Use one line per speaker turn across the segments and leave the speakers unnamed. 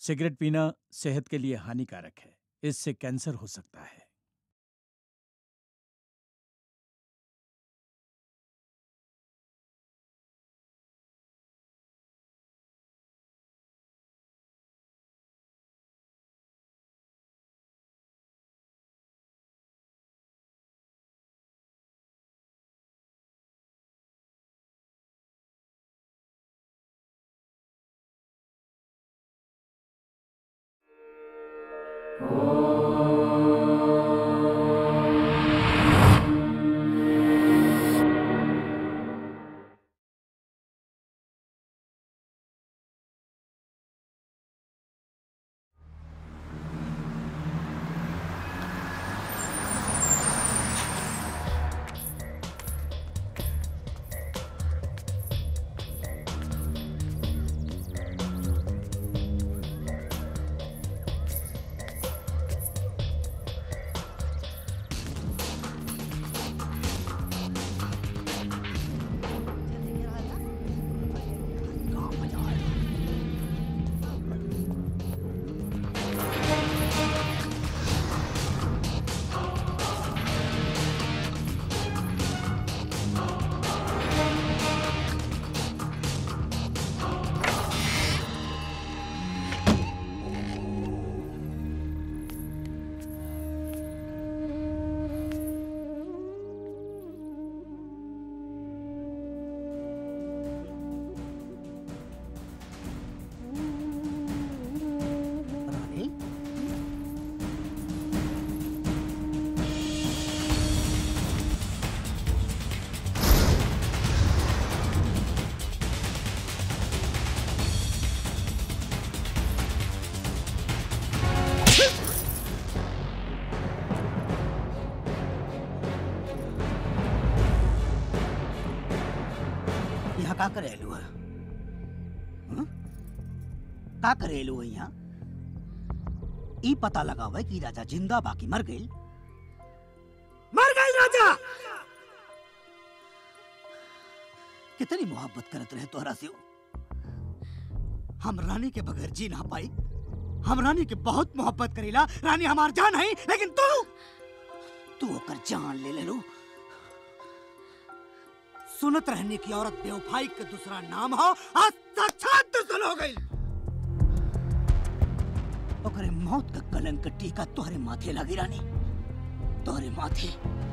Cigarette पीना सेहत के लिए हानिकारक है इससे कैंसर हो सकता है
रानी यहाँ का करेलू है हं? का करेलू है यहाँ ई पता लगावे कि राजा जिंदा बाकी मर गई मर गई राजा कितनी मोहब्बत करत रहे तोहरा से वो। हम रानी के बगैर जी ना पाई हम रानी के बहुत मोहब्बत करीला रानी हमार जान है लेकिन तू तू ओकर जान ले ले लो सुनत रहने की औरत बेवफाई के दूसरा नाम हो आज साक्षात दुश्मन हो गई ओकरे मौत का कलंक टीका तोहरे माथे लगी रानी तोहरे माथे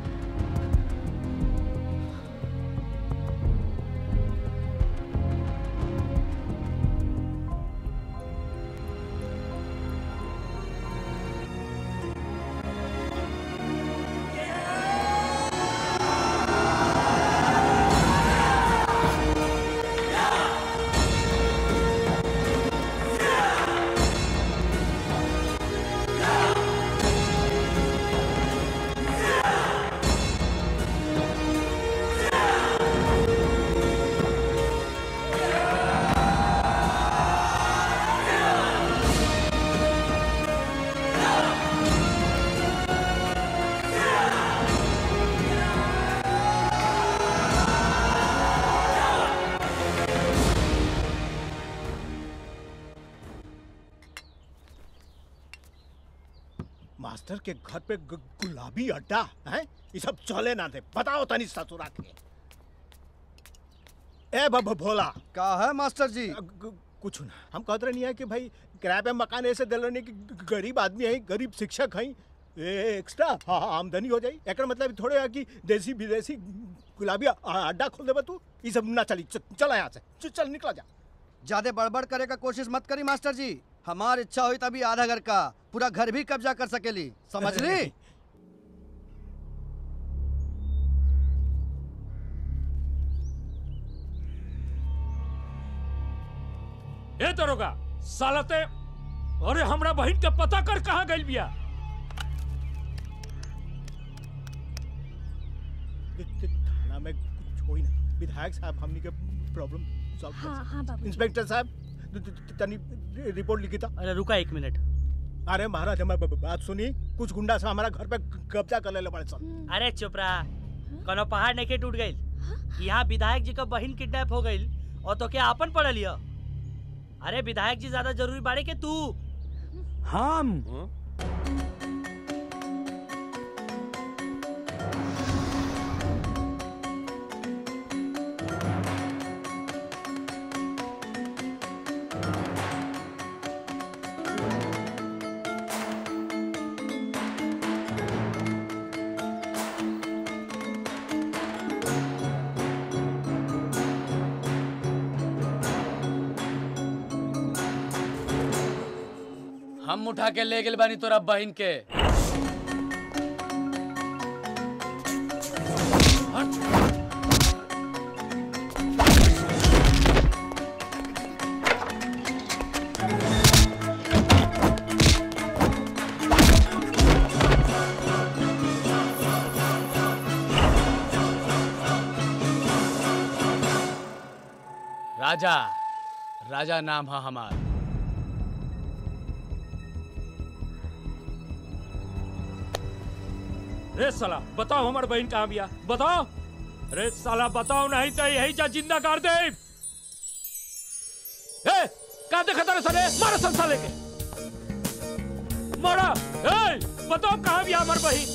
मास्टर के घर पे गु- गुलाबी अड्डा है ये सब चले ना थे बताओ तनी ससुरा के ए बब भोला
का है मास्टर जी
ग- कुछ ना हम कहते नहीं है कि भाई किराए पे मकान ऐसे दिल रहने की ग- गरीब आदमी है गरीब शिक्षक है ए, एक्स्ट्रा हाँ हाँ, आमदनी हो जाई एक मतलब थोड़े है कि देसी विदेशी गुलाबी अ- अड्डा खोल देबा तू ये सब ना चली च- चल यहाँ से च- चल निकला जा
ज्यादा बड़बड़ करे का कोशिश मत करी मास्टर जी हमार इच्छा हुई तभी आधा घर का पूरा घर भी कब्जा कर सकेली समझ ली
ए दरोगा सालते अरे हमरा बहन के पता कर कहाँ गइल बिया
थाना में कुछ हो ही ना विधायक साहब हमनी के प्रॉब्लम सॉल्व कर
हाँ हाँ बाबू
इंस्पेक्टर साहब द- द- द- तनी रिपोर्ट लिखी था
अरे रुका एक मिनट
अरे महाराज हमारे ब- ब- बात सुनी कुछ गुंडा से हमारा घर पे कब्जा कर ले बड़े सन
अरे चुप रहा कोनो पहाड़ नहीं टूट गई यहाँ विधायक जी का बहन किडनैप हो गई और तो क्या आपन पढ़ लिया अरे विधायक जी ज्यादा जरूरी बाड़े के तू
हम
हम उठा के ले गेल बानी तोरा बहन के राजा राजा नाम है हमार
रे साला बताओ हमार बहन कहाँ बिया बताओ रे साला बताओ नहीं तो यही जा जिंदा कर दे ए का देखा तारे साले मारा सब साले के मारा ए बताओ कहाँ बिया हमार बहन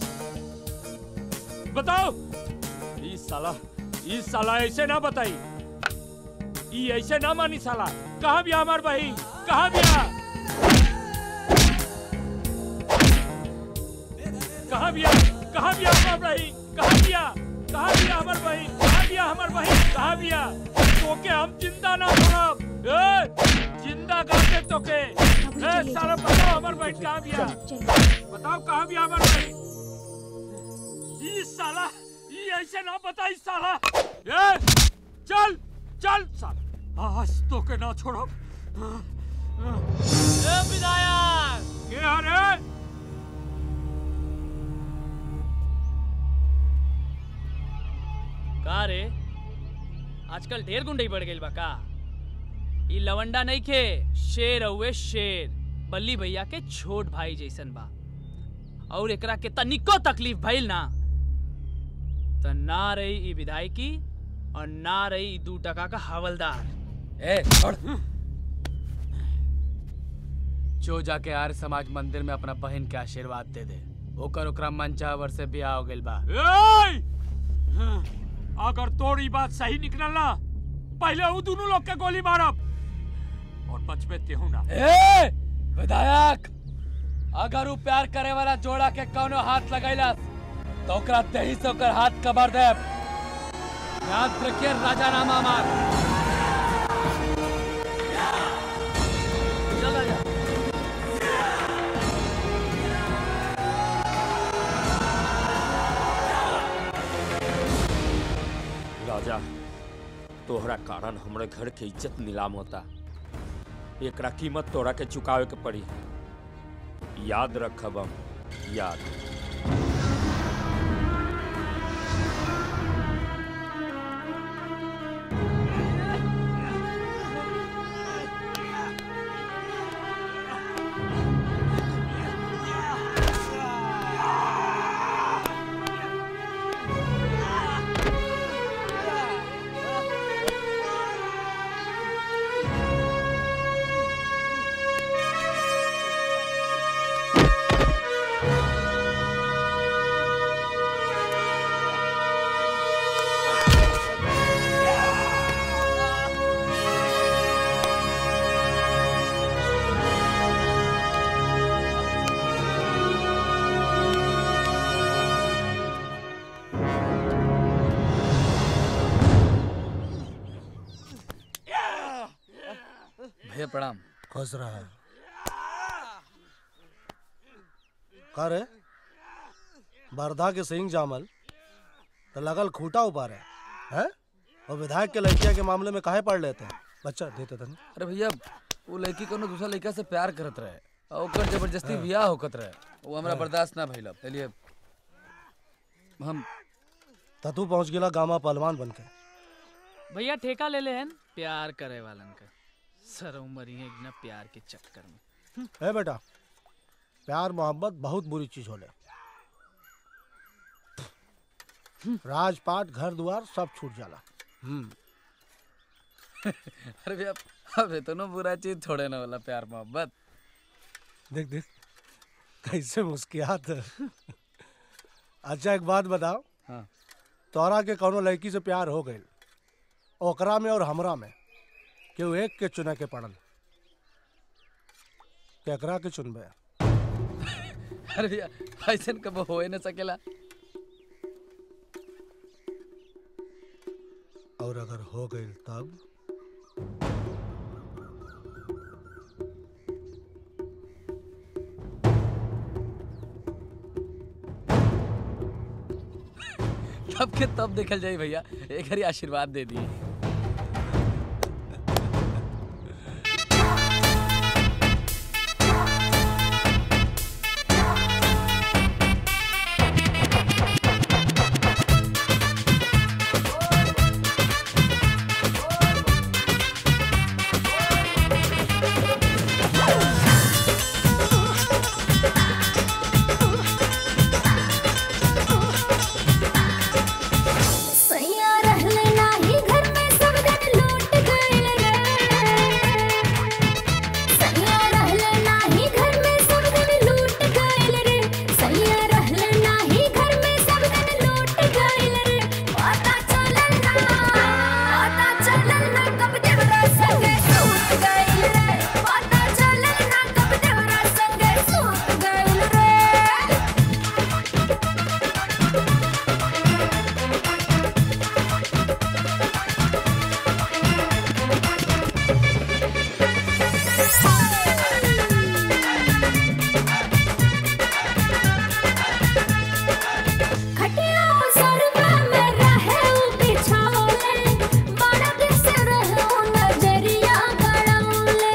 बताओ ई साला ई साला ऐसे ना बताई ई ऐसे ना मानी साला कहाँ बिया हमार बहन कहाँ बिया कहाँ बिया कहाँ बिया हमार बहन कहाँ बिया कहाँ बिया हमार बहन कहाँ बिया हमार बहन कहाँ बिया तोके हम जिंदा ना छोड़ब ए जिंदा करके तोके ए साला बताओ हमार बहन कहाँ बिया बताओ कहाँ बिया हमार बहन ई साला ई ऐसे ना बताई साला ए चल चल साला आज तोके ना छोड़ब
ए विधायक
के हरे
का रे आजकल ढेर गुंडई बढ़ गई बा का ई लवंडा नहीं खे शेर हुए शेर बल्ली भैया के छोट भाई जैसन बा और एकरा के तनिको तकलीफ भइल ना त ना रही ई विधायकी और ना रही ई दू टका का हवलदार ए छोड़ जो जाके आर्य समाज मंदिर में अपना बहन के आशीर्वाद दे दे ओकर ओकरा मनचावर से बियाह हो गइल बा
ए! अगर तोरी बात सही निकलल ना पहले उ दोनों लोग के गोली मारब और बचबे तेहू ना
ए विधायक अगर उ प्यार करे वाला जोड़ा के कौनो हाथ लगैला तो ओकरा देही से ओकर हाथ कबर दे याद रखिए राजा नामा मार चल राजा
राजा तोहरा कारण हमरे घर के इज्जत नीलाम होता एकरा कीमत तोरा के चुकावे के पड़ी याद रखब हम याद
भैया प्रणाम
खुश रहा का रे बरधा के सिंह जामल तो लगल खूटा उपारे हैं और विधायक के लड़किया के मामले में काहे पढ़ लेते हैं बच्चा देते तन
अरे भैया वो लड़की कोनो दूसरा लड़का से प्यार करत रहे और ओकर जबरदस्ती बियाह होकत रहे वो हमरा बर्दाश्त ना भइल चलिए हम
त तू पहुंच गेला गामा पहलवान बन के
भैया ठेका ले ले हन प्यार करे वालन का सर उमरी है ना प्यार के चक्कर में
है बेटा प्यार मोहब्बत बहुत बुरी चीज होले राजपाट घर द्वार सब छूट जाला हम्म
अरे भैया अब इतना बुरा चीज थोड़े ना होला प्यार मोहब्बत
देख देख कैसे मुस्कियात है अच्छा एक बात बताओ
हाँ
तोरा के कौनो लड़की से प्यार हो गई ओकरा में और हमरा में केहू एक के चुने के पड़ल केकरा के चुनबे
अरे भैया ऐसा कब हो ही न सकेला
और अगर हो गई तब
तब के तब देखल जाई भैया एक हरी आशीर्वाद दे दिए
सैया रहले नाही घर में सब दिन लूट गइल रे सैया रहले नाही घर में सब दिन लूट गइल रे सैया रहले नाही घर में सब दिन लूट गइल रे पता चलल ना पता चलल ना कब देवरा संगे सूत गइल रे पता चलल ना कब देवरा संगे सूत गइल रे खटिया सरवा में रहे उ बिछौले बड़ा दिस रहे उ नजरिया गड़ौले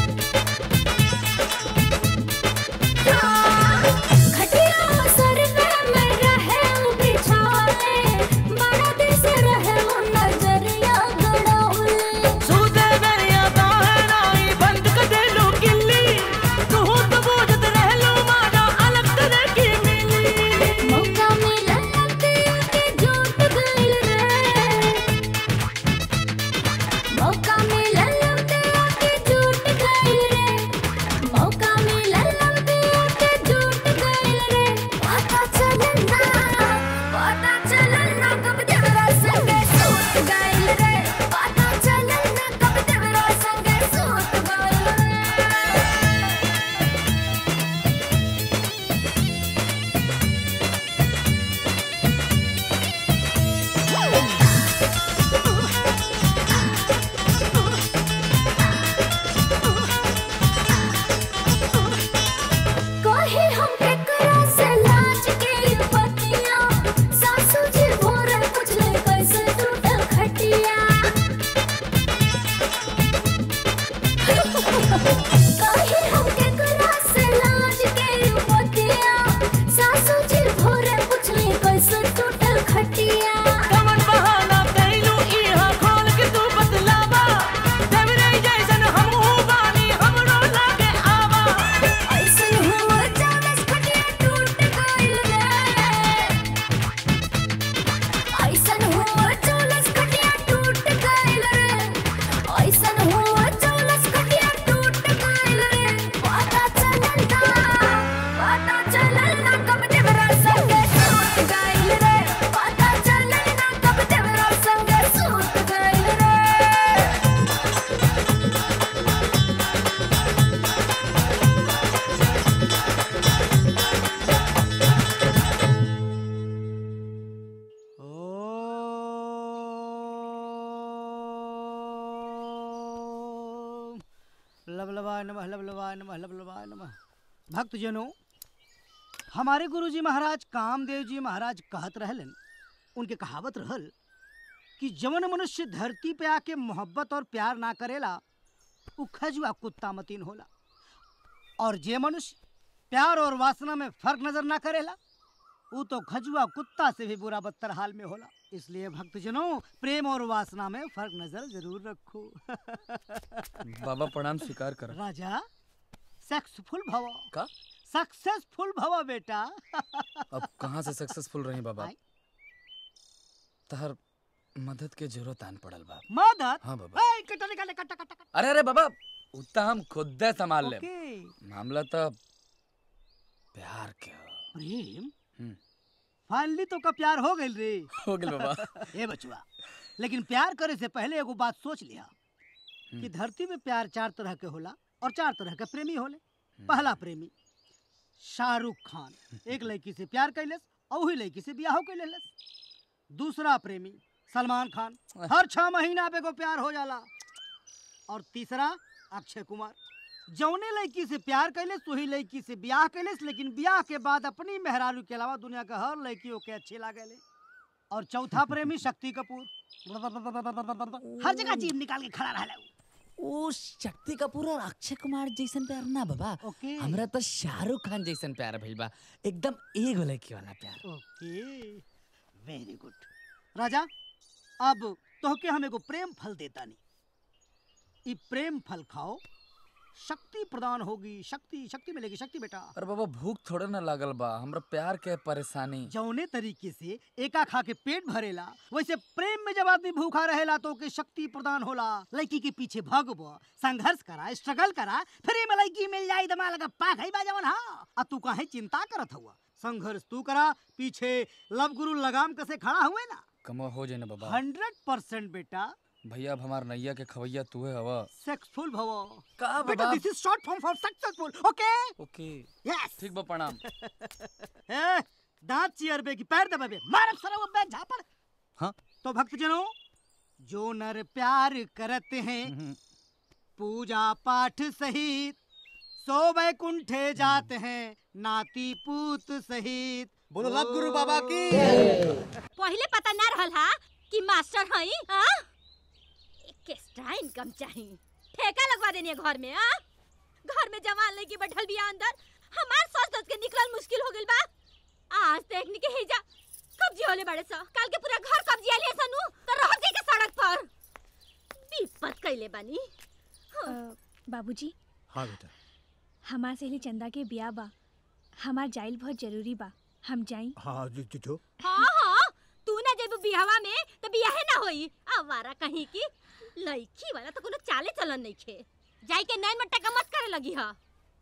खटिया सरवा में रहे उ बिछौले बड़ा दिस रहे उ नजरिया गड़ौले
सूदे बेरिया दाहनाई बंद कर दे लो किल्ली तू तो बूझत रह लो मारा अलग तरह की मिली
मौका मिला लगते के झूठ गइल रे मौका मिला लगते के झूठ गइल रे मौका मिला लगते के झूठ गइल रे पता चलल ना पता चलल ना कब देवरा संगे सूत गइल रे पता चलल ना कब देवरा संगे सूत गइल रे कहे हम केकरा से लाज के पतिया सासू जी भोरे पूछले कैसे टूटल खटिया कहे हम केकरा से लाज के पतिया सासू जी भोरे पूछले कैसे टूटल खटिया
कमन बहाना कैलू इहा खोल के तू बतलावा देवरे जैसन हम हूँ बानी हमरो लागे आवा
ऐसन हुआ चालस खटिया टूट गइल रे ऐसन हुआ चालस खटिया टूट गइल रे ऐसन हुआ चालस खटिया टूट गइल रे पता चलल ना पता चलल ना कब देवरा संगे सूत गइल रे पता चलल ना कब देवरा संगे सूत गइल रे
ओम लबलवाय नमः लबलवाय नमः लबलवाय नमः भक्तजनों हमारे गुरुजी महाराज कामदेव जी महाराज कहत रहलन उनके कहावत रहल कि जवन मनुष्य धरती पे आके मोहब्बत और प्यार ना करेला उ खजुआ कुत्ता मतीन होला और जे मनुष्य प्यार और वासना में फर्क नजर ना करेला वो तो खजुआ कुत्ता से भी बुरा बदतर हाल में होला इसलिए भक्तजनों प्रेम और वासना में फर्क नजर जरूर रखो
बाबा प्रणाम स्वीकार कर
राजा सक्सेसफुल भव
का
सक्सेसफुल भव बेटा
अब कहाँ से सक्सेसफुल रही बाबा
आई।
तहर
मदद के जरूरत आन पड़ल बा
मदद
हाँ बाबा
ए कट्टा निकाले कट्टा कट्टा कट्टा।
अरे अरे बाबा उतना हम खुद संभाल ले
ओके
मामला तो प्यार के ह।
प्रेम
हम्म।
फाइनली तो का प्यार हो गइल रे
हो गेल बाबा
ए बचुआ लेकिन प्यार करे से पहले एगो बात सोच लिया कि धरती में प्यार चार तरह के होला और चार तरह के प्रेमी होले पहला प्रेमी शाहरुख खान एक लड़की से प्यार कैलस और वही लड़की से ब्याह कैलस दूसरा प्रेमी सलमान खान हर छह महीना पे को प्यार हो जाला और तीसरा अक्षय कुमार जौने लड़की से प्यार कैलस वही लड़की से ब्याह कैलस लेकिन ब्याह के बाद अपनी मेहरारू के अलावा दुनिया का हर लड़कियों के अच्छे लागेले और चौथा प्रेमी शक्ति कपूर हर जगह जीभ निकाल के खड़ा रहला उ।
ओ शक्ति कपूर और अक्षय कुमार जैसन प्यार ना बाबा
ओके
हमरा तो शाहरुख खान जैसन प्यार भइल बा एकदम एगो लड़की वाला प्यार
ओके वेरी गुड राजा अब तोहके हम एगो प्रेम फल देता नहीं ई प्रेम फल खाओ शक्ति प्रदान होगी शक्ति शक्ति मिलेगी शक्ति बेटा
अरे बाबा भूख थोड़े ना लागल बा हमरा प्यार के परेशानी
जौने तरीके से एका खा के पेट भरेला वैसे प्रेम में जब आदमी भूखा रहेला तो ओके शक्ति प्रदान होला लड़की के पीछे भगब संघर्ष करा स्ट्रगल करा फिर में लड़की मिल जाई दमा लगा पाक है बाजवन हाँ आ तू काहे चिंता करत हुआ संघर्ष तू करा पीछे लव गुरु लगाम कसे खड़ा हुए ना
कमो हो जाए ना बाबा
हंड्रेड परसेंट बेटा
भैया अब हमार नैया के खवैया तू है हवा
सक्सेसफुल भव
का
बेटा
बाबा
this is short form for successful okay
okay
yes
ठीक बा प्रणाम
ए दांत चियरबे की पैर दबाबे मारब सरा वो बैठ झापड़
हाँ
तो भक्त जनों जो नर प्यार करते हैं पूजा पाठ सहित सो वैकुंठे जाते हैं नाती पूत सहित
बोलो लव गुरु बाबा की
पहले पता ना रहल हा कि मास्टर हई हां एक्स्ट्रा इनकम चाहिए ठेका लगवा देनी है घर में हां घर में जवान लड़की बैठल बिया अंदर हमार सोच सोच के निकलल मुश्किल हो गइल बा आज देखनी के हेजा कब्जी होले बड़े सा कल के पूरा घर कब्जी आले सनु तो रह गई के सड़क पर विपत कइले बानी
बाबूजी
हाँ बेटा
हमार सहेली चंदा के बिया बा हमार जाइल बहुत जरूरी बा हम जाई
हाँ जो जो, जो।
हां हां तू ना जब बियाहवा में तो बियाहे ना होई आवारा कहीं की लड़की वाला तो कोनो चाले चलन नहीं खे जाई के नैन में टका मत करे लगी हा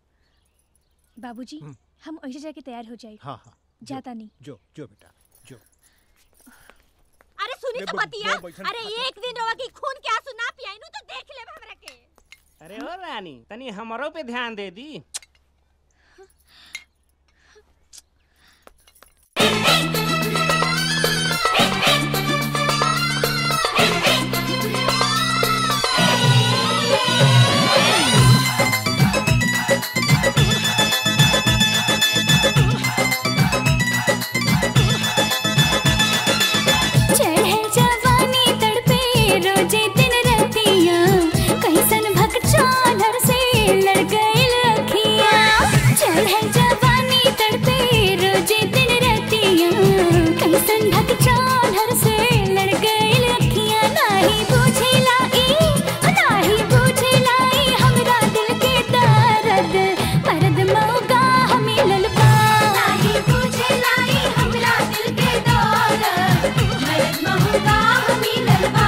बाबूजी हम ऐसे जाके तैयार हो जाए
हाँ हाँ
जाता नहीं
जो जो बेटा जो
अरे सुनी
मैं
तो
ब-
बतिया
मैं बैठन
अरे एक दिन रवा की खून के आंसू ना पियाइनु तो देख ले हमरा के
अरे ओ रानी तनी हमरो पे ध्यान दे दी
चढ़े जवानी तड़पे रोजे दिन रतिया कैसन भक चालर से लड़ गए लखिया चढ़े जवानी तड़पे रोजे दिन रतिया कैसन भक चालर से लड़ गए लखिया नाही बुझे लाई नाही बुझे लाई हमरा दिल के दर्द मर्द मौगा हमें ललपा नाही बुझे लाई हमरा दिल के दर्द मर्द मौगा हमें ललपा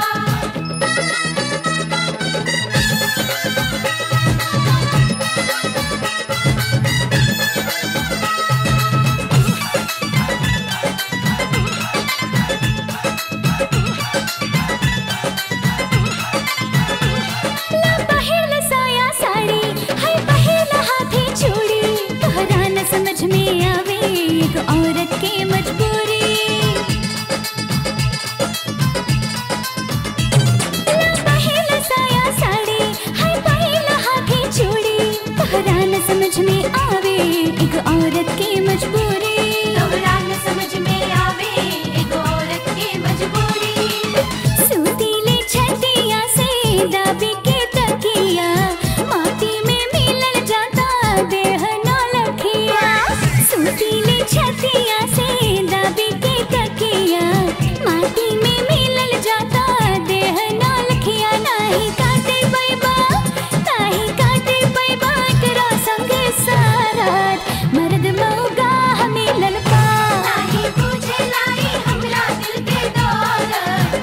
ला पहिरल साया साड़ी हाय पहिरल हाथे चूड़ी तोहरा न समझ में आवे एक औरत के मजबूरी ला पहिरल साया साड़ी हाय पहिरल हाथे चूड़ी तोहरा न समझ में आवे एक औरत के मजबूरी तोहरा न समझ में आवे एक औरत के मजबूरी सूतीले छतिया से दाबी के तकिया माटी में मिलल जाता देह न लखिया सूतीले छतिया से दाबी के तकिया माटी में मिलल जाता देह न लखिया नाही काटे पैबा नाही काटे पैबा तेरा संग सारात मर्द मौगा हमें ललपा नाही बुझे लाई हमरा दिल के दौलत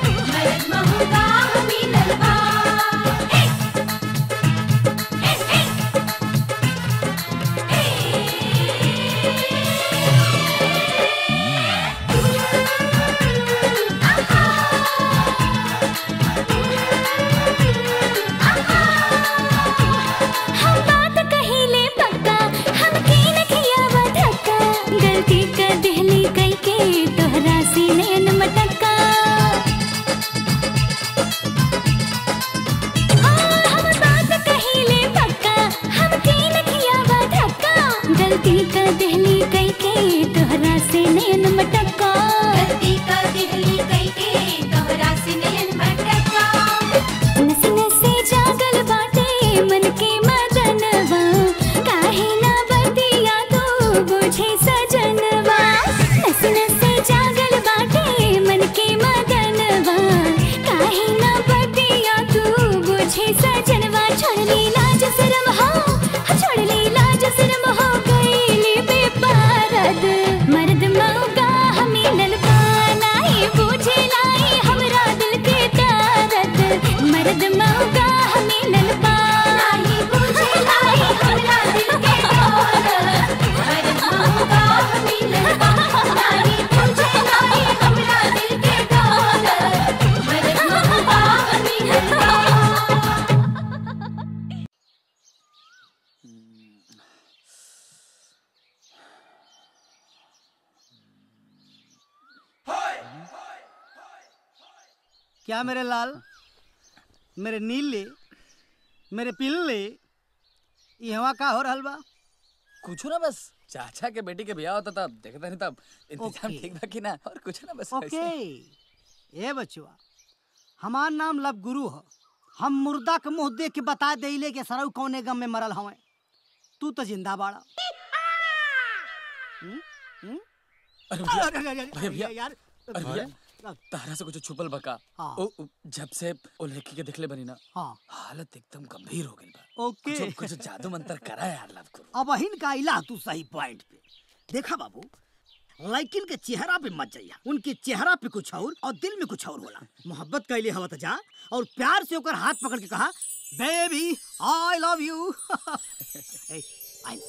क्या मेरे लाल मेरे नीले मेरे पिल्ले यहाँ का हो रहल बा
कुछ ना बस चाचा के बेटी के ब्याह होता था देखता नहीं तब इंतजाम
ओके।
ठीक बा कि ना और कुछ ना बस
ओके
वैसे।
ए बचुआ हमार नाम लब गुरु ह हम मुर्दा के मुंह देख के बता देले के सरऊ कौने गम में मरल हवे तू तो जिंदा बाड़ा हम्म? हम्म?
अरे भैया,
अरे, अरे, अरे,
अरे भैया,
यार
अरे भैया तारा से कुछ छुपल बका
हाँ।
ओ, ओ, जब से ओ लड़की के देखले बनी ना
हाँ
हालत एकदम गंभीर हो गई बा
ओके
कुछ कुछ जादू मंत्र करा यार लव गुरु
अब अहिन का इला तू सही पॉइंट पे देखा बाबू लड़किन के चेहरा पे मत जाइया उनके चेहरा पे कुछ और और दिल में कुछ और होला मोहब्बत कैले हवा तो जा और प्यार से ओकर हाथ पकड़ के कहा बेबी आई लव यू आई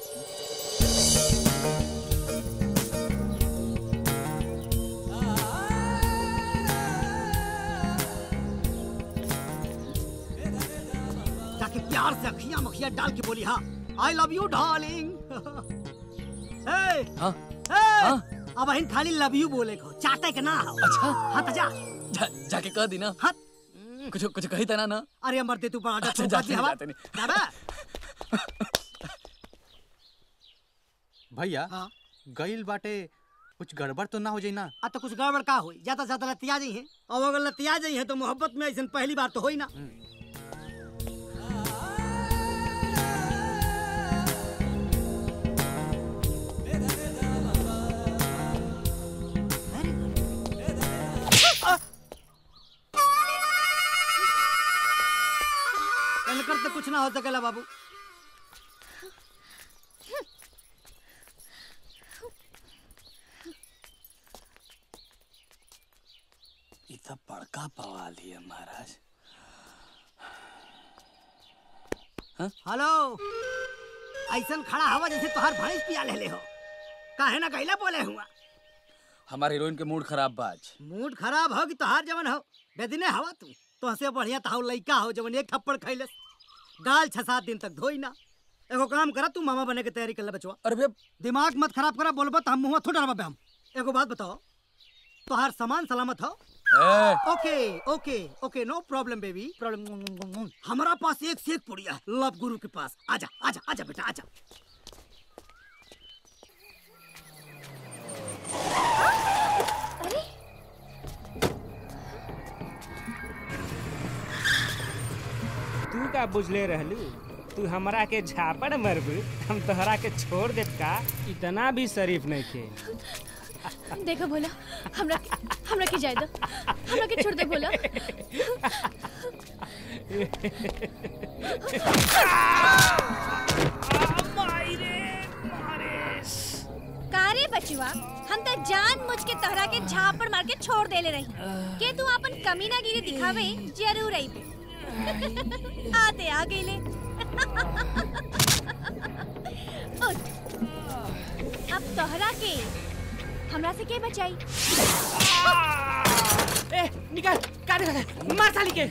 जाके प्यार से अखियां मखियां डाल के बोली हाँ आई लव यू डार्लिंग
हाँ
हाँ अब अहिन खाली लव यू बोले को चाटे के ना हो
अच्छा
हाँ तो जा
जा, जाके कह दी ना
हाँ
कुछ कुछ कही तना ना
अरे अमर दे तू बड़ा
अच्छा,
अच्छा
जाते
जाती
नहीं,
हवा
जाते नहीं।
जाबे
भैया
हाँ
गईल बाटे कुछ गड़बड़ तो ना हो जाई ना
आ तो कुछ गड़बड़ का होई ज्यादा ज्यादा लतिया जाई है और अगर लतिया जाई है तो मोहब्बत में ऐसा पहली बार तो होई ना इनकर तो कुछ ना हो सकेला बाबू
ये तो बड़का बवाल ही है महाराज
हेलो ऐसा खड़ा हवा जैसे तोहार भैंस पिया ले हो काहे ना कहला बोले हुआ
हमारे हीरोइन के मूड खराब बाज
मूड खराब हो कि तोहार जवन हो बेदिने हवा तू तो हंसे बढ़िया तो लइका हो जवन एक थप्पड़ खैलस गाल छह सात दिन तक धोई ना एगो काम करा तू मामा बने के तैयारी कर ले बचवा
अरे भैया
दिमाग मत खराब करा बोलबा तो हम मुंह थोड़ा डरबा हम एगो बात बताओ तोहार सामान सलामत हो
ए,
okay okay okay no problem baby problem हमारा पास एक से एक पुड़िया है लव गुरु के पास आजा आजा आजा बेटा आजा
तू का बुझले रहलू तू हमरा के झापड़ मरबू हम तोहरा के छोड़ देत का इतना भी शरीफ नहीं थे
देखो भोला हमरा हमरा के जाए दो हमरा के छोड़ दे भोला
का रे बचुआ हम तो जान मुझ के तोहरा के झापड़ मार के छोड़ देले रही के तू अपन कमीनागिरी दिखावे जरूर आई आते आ गईले उठ अब तोहरा के हमरा से के बचाई
ए निकाल काट दे मार साली के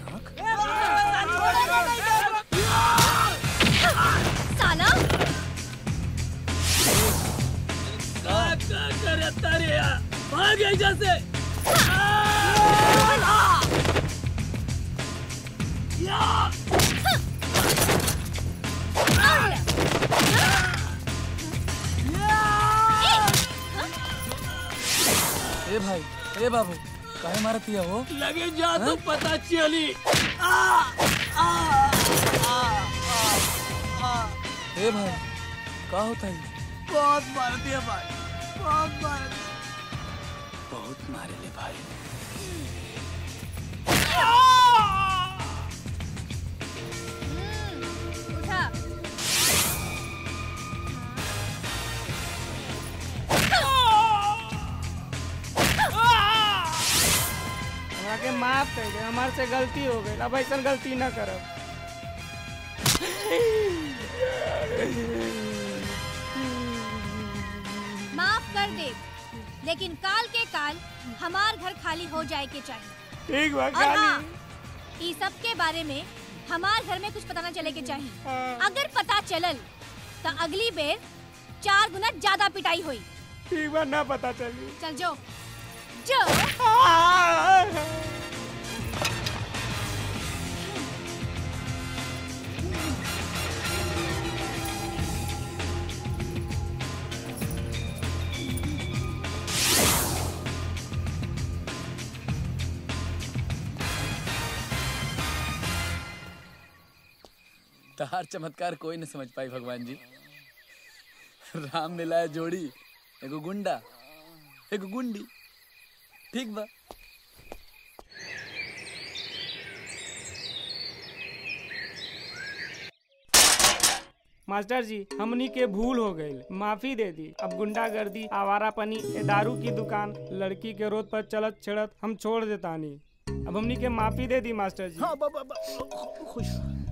साला
का का करता रे यार भाग यहाँ से
ए भाई ए बाबू काहे मारती है वो
लगे जा तो पता चली
ए भाई का होता है
बहुत मार दिया भाई बहुत मार
बहुत मारे ले भाई
उठा
हमरा के माफ कर दे हमार से गलती हो गई अब ऐसा गलती ना करब
माफ कर दे लेकिन काल के काल हमार घर खाली हो जाए के चाहिए
ठीक बा
और
खाली
हाँ, ई सब के बारे में हमार घर में कुछ पता ना चले के चाहिए अगर पता चलल तो अगली बेर चार गुना ज्यादा पिटाई हुई
ठीक बा ना पता चली
चल जो जो
तहार चमत्कार कोई न समझ पाई भगवान जी राम मिलाए जोड़ी एगो गुंडा एगो गुंडी ठीक बा
मास्टर जी हमनी के भूल हो गई माफी दे दी अब गुंडागर्दी आवारापनी ए दारू की दुकान लड़की के रोड पर चलत छड़त हम छोड़ देतानी अब हमनी के माफी दे दी मास्टर जी
हाँ बाबा खुश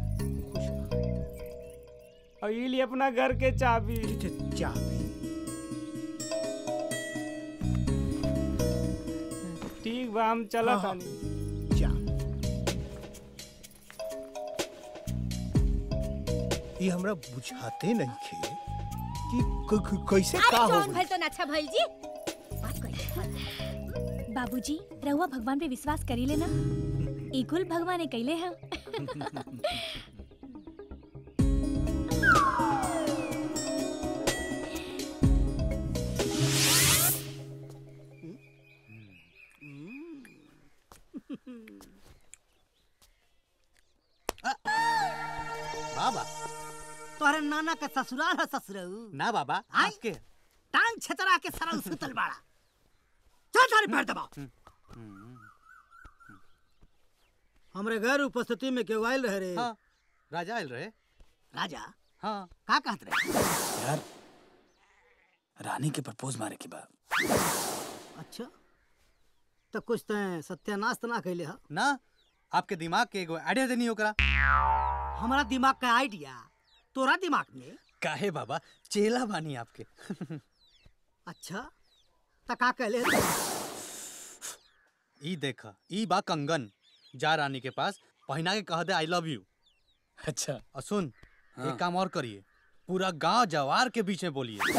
और ये लिए अपना घर के चाबी
चाबी
ठीक बा हम चलत
हाँ, हाँ।
तानी
ये हमरा बुझाते नहीं खे कि क- क- कैसे
अरे
का हो
जौन
गइल।
भइल तो ना अच्छा भइल जी बात कही
बाबूजी रहुआ भगवान पे विश्वास करी लेना इकुल भगवान ने कैले हैं
बाबा तोहरे नाना का ससुराल है ससुरऊ
ना बाबा
आय?
आपके
टांग छतरा के सरल सुतल बाड़ा चल सारे पैर दबा हमरे घर उपस्थिति में केहू आयल रहे रे
हाँ राजा आयल रहे
राजा
हाँ
का कहत रहे
यार रानी के प्रपोज मारे के बाद
अच्छा तो कुछ तैं सत्यानाश तो ना कैले हा
ना आपके दिमाग के एगो आइडिया देनी ओकरा
हमारा दिमाग का आइडिया तोरा दिमाग में
काहे बाबा चेला बानी आपके
अच्छा तो का कहले
ई देख ई बा कंगन जा रानी के पास पहना के कह दे आई लव यू
अच्छा
और सुन
हाँ।
एक काम और करिए पूरा गांव जवार के बीच में बोलिए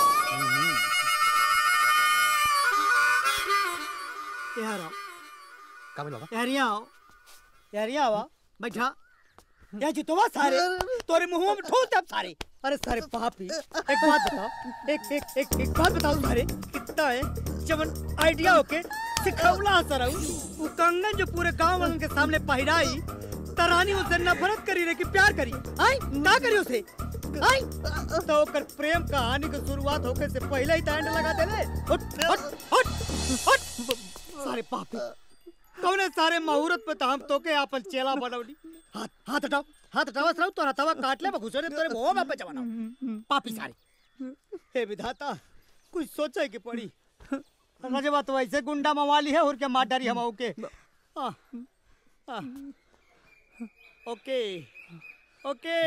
यहाँ आओ
का बोल बाबा
यार यहाँ आओ यार यहाँ आओ बैठा यहाँ जुतवा सारे तोरे मुंह में ठोस दब सारे अरे सारे पापी एक बात बताओ एक एक एक एक बात बताओ सारे कितना है जब आइडिया होके सिखौला सर वो कंगन जो पूरे गांव वालों के सामने पहिराई तरानी उसे नफरत करी रे कि प्यार करी आई ना करी उसे आई तो ओकर प्रेम कहानी की शुरुआत होके से पहले ही तांड लगा देले हट हट हट हट सारे पापी कौने सारे मुहूर्त पे तो हम तो के आपन चेला बनवली हाथ हाथ हटाओ हाथ हटाओ सर तोरा तवा काट ले घुसरे तोरे मुंह में पे जवाना पापी सारे हे विधाता कुछ सोचे के पड़ी रजवा तो ऐसे गुंडा मवाली है और क्या मार डारी हम के आ, आ, ओके ओके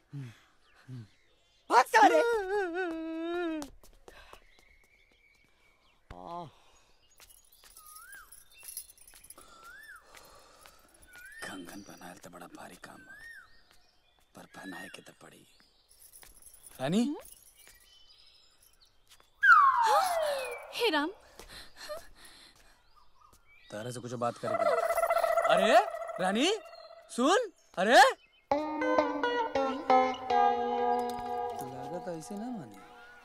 भाग सारे आ,
कंगन पहनाए तो बड़ा भारी काम बा पर पहनाए के तो पड़ी रानी
हे राम
तारा से कुछ बात करेंगे अरे रानी सुन अरे लागत ऐसे ना माने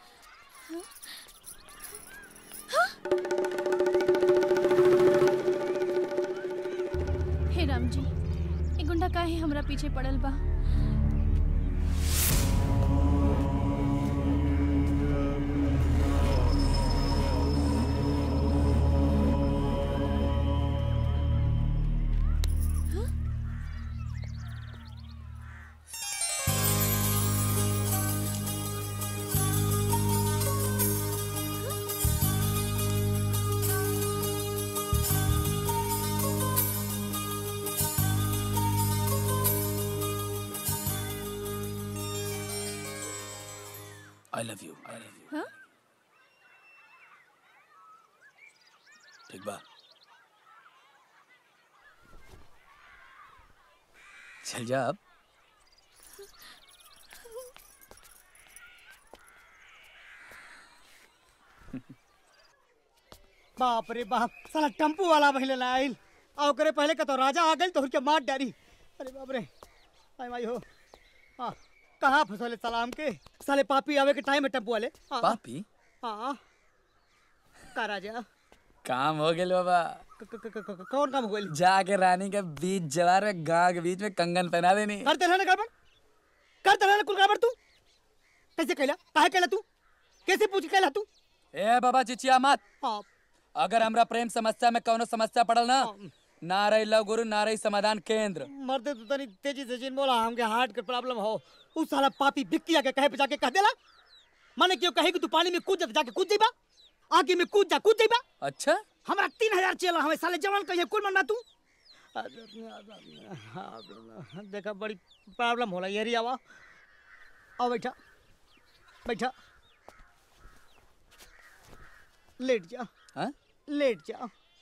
हे राम जी ए गुंडा काहे हमरा पीछे पड़ल बा
I love you I love you
हाँ?
ठीक बा चल जा अब
बाप रे बाप साला टेम्पू वाला पहले लाइल आ ओकरे पहले का तो राजा आ गइल तो उनके मार डारी अरे बाप रे आई माई हो हाँ कहाँ फंसले सलाम के साले पापी आवे के टाइम है टेम्पू वाले हाँ,
पापी
हाँ का राजा
काम हो गया बाबा
क- क- क- क- कौन काम हो गइल
जाके रानी के बीच जवार में गांव के बीच में कंगन पहना देनी
करते रहने गड़बड़ कर दलाल कुल गड़बड़ तू कैसे कहला काहे कहला तू कैसे पूछ के कहला तू
ए बाबा चिचिया मत
हाँ
अगर हमरा प्रेम समस्या में कौनो समस्या पड़ल ना ना रही लव गुरु ना रही समाधान केंद्र
मरते तू तनी तेजी से जिन बोला हमके हार्ट के प्रॉब्लम हो उस साला पापी बिक्किया के कहे पे जाके कह देला माने क्यों कहे कि तू पानी में कूद जा जाके कूद जाइबा आगे में कूद जा कूद जाइबा
अच्छा
हमरा तीन हजार चला हमें साले जवान कहिए कुल मरना तू देखा बड़ी प्रॉब्लम होला ये आवा आओ बैठा बैठा लेट जा
हाँ?
लेट जा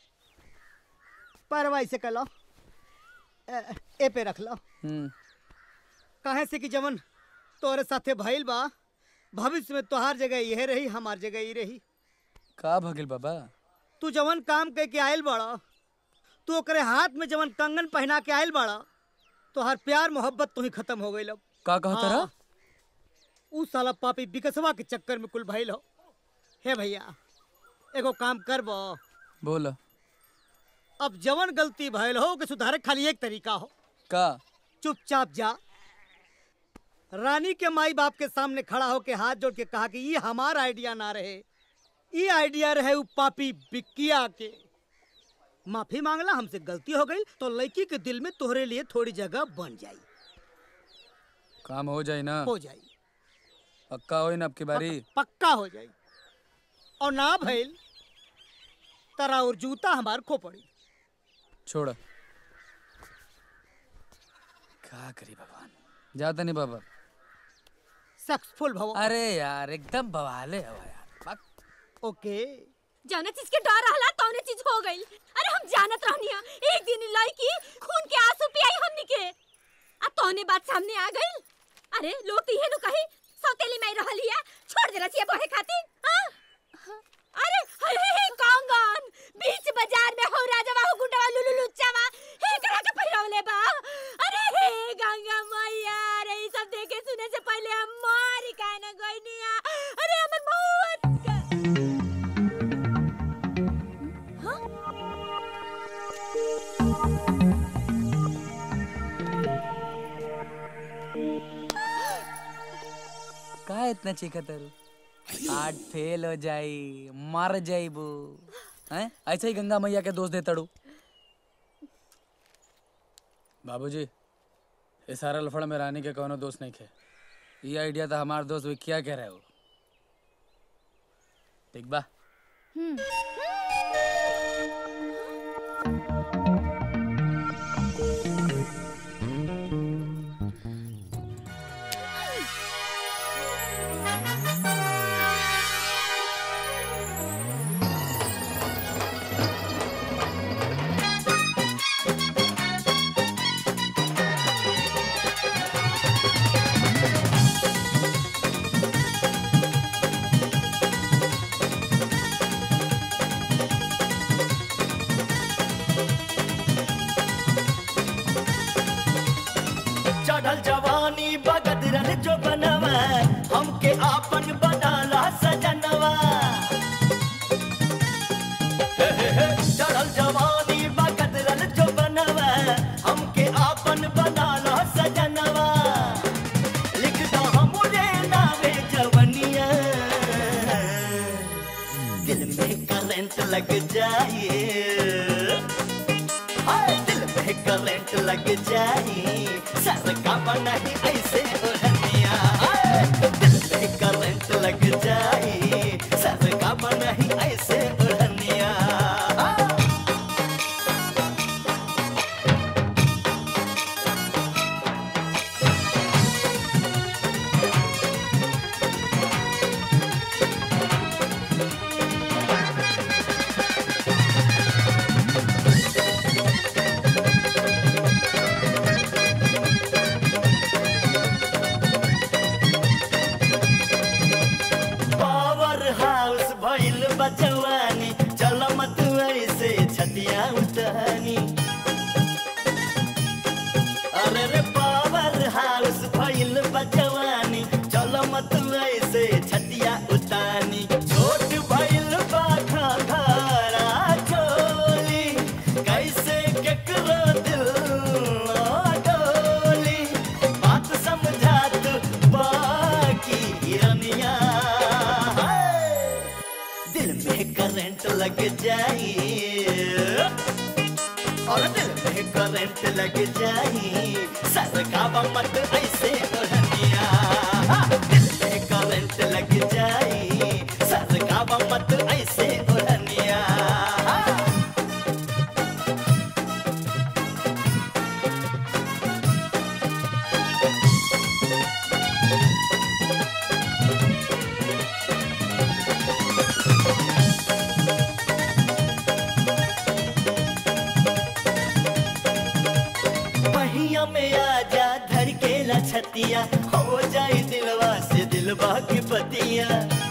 पैरवा ऐसे कर लो ए, ए पे रख लो
हम्म
काहे से कि जवन तोरे साथे भइल बा भविष्य में तोहार जगह यह रही हमार जगह ही रही
का भगिल बाबा
तू जवन काम कह के आयल बड़ा तू ओकरे हाथ में जवन कंगन पहना के आयल बड़ा तोहार प्यार मोहब्बत तो ही खत्म हो गई
का कहता रहा
उ साला पापी बिकसवा के चक्कर में कुल भइल हो हे भैया एगो काम करबो
बोल
अब जवन गलती भइल हो के सुधारे खाली एक तरीका हो
का
चुपचाप जा रानी के माई बाप के सामने खड़ा होके हाथ जोड़ के कहा कि ये हमारा आइडिया ना रहे ये आइडिया रहे उ पापी बिक्किया के माफी मांगला हमसे गलती हो गई तो लड़की के दिल में तोहरे लिए थोड़ी जगह बन जाई
काम हो जाए ना
हो जाई
पक्का हो ना अब की बारी
पक्का हो जाई और ना भइल तरा और जूता हमार खो पड़ी
छोड़ का करी भगवान जाता नहीं बाबा
सक्सेसफुल भव
अरे यार एकदम बवाले हो यार
ओके
जौने चीज के डर रहला तौने चीज हो गई अरे हम जानत रहनिया एक दिन इ लड़की खून के आंसू पियाई हमनी के आ तौने बात सामने आ गई अरे लोग तो इहे नु कही सौतेली में रहल हिया छोड़ देला छिए बहे खातिर हाँ? अरे हे हे हे कांगन बीच बाजार में हो राजवा हो गुंडवा लुलु लुच्चावा हे करा के पहिरवले बा अरे हे गंगा मैया अरे ई सब देखे सुने से पहले हम मारी काहे ना गइनिया अरे हमर बहुत
का इतना चीखा तारू हार्ट फेल हो जाई मर जाइबू हैं ऐसे ही गंगा मैया के दोष दे तड़ू बाबूजी ये सारा लफड़ में रानी के कोनो दोस्त नहीं खे ये आइडिया तो हमार दोस्त विकिया कह रहे हो ठीक बा
चढ़ल जवानी बगदरल जो बनवा हमके आपन बनाला सजनवा हे हे हे, चढ़ल जवानी बगदरल जो बनवा हमके आपन बनाला सजनवा लिखता हमरे नावे जवनिया दिल में करंट लग जाए हाय दिल में करंट लग जाए सर का नहीं ऐसे ओढ़निया हाय, दिल में करंट लग जाए सर का नहीं ऐसे ओढ़निया जाई और दिल में करंट लग जाई सरकावा मत ऐसे ओढ़निया दिल में करंट लग जाई सरकावा मत ऐसे ओढ़निया पहिया में आजा धड़केला छतिया हो जाए दिलवा से दिलवा की पतिया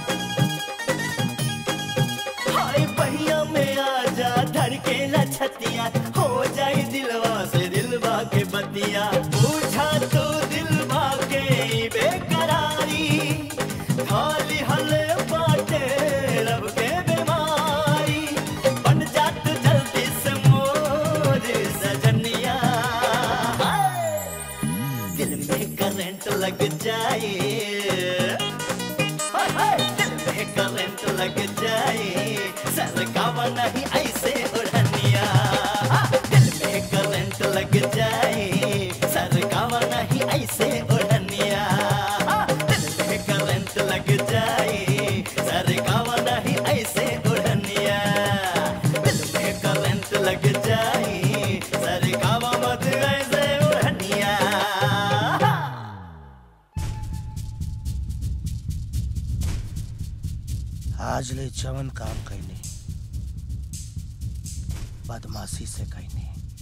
हाय पहिया में आजा धड़केला छतिया हो जाए दिलवा से दिलवा के पतिया पूछा तो दिलवा के बेकरारी खाली हले बाटे रब के बीमारी बन जा तू जल्दी से मोर सजनिया दिल में करंट लग जाए हाय, हाय, दिल में करंट लग जाए सरकावा नहीं ऐसे उड़निया दिल में करंट लग जाए सरकावा नहीं ऐसे उड़निया दिल में करंट लग जाए सरकावा नहीं ऐसे उड़निया दिल में करंट लग जाए सरकावा मत ऐसे उड़निया
आज ले जवन काम कैने बदमाशी से कैने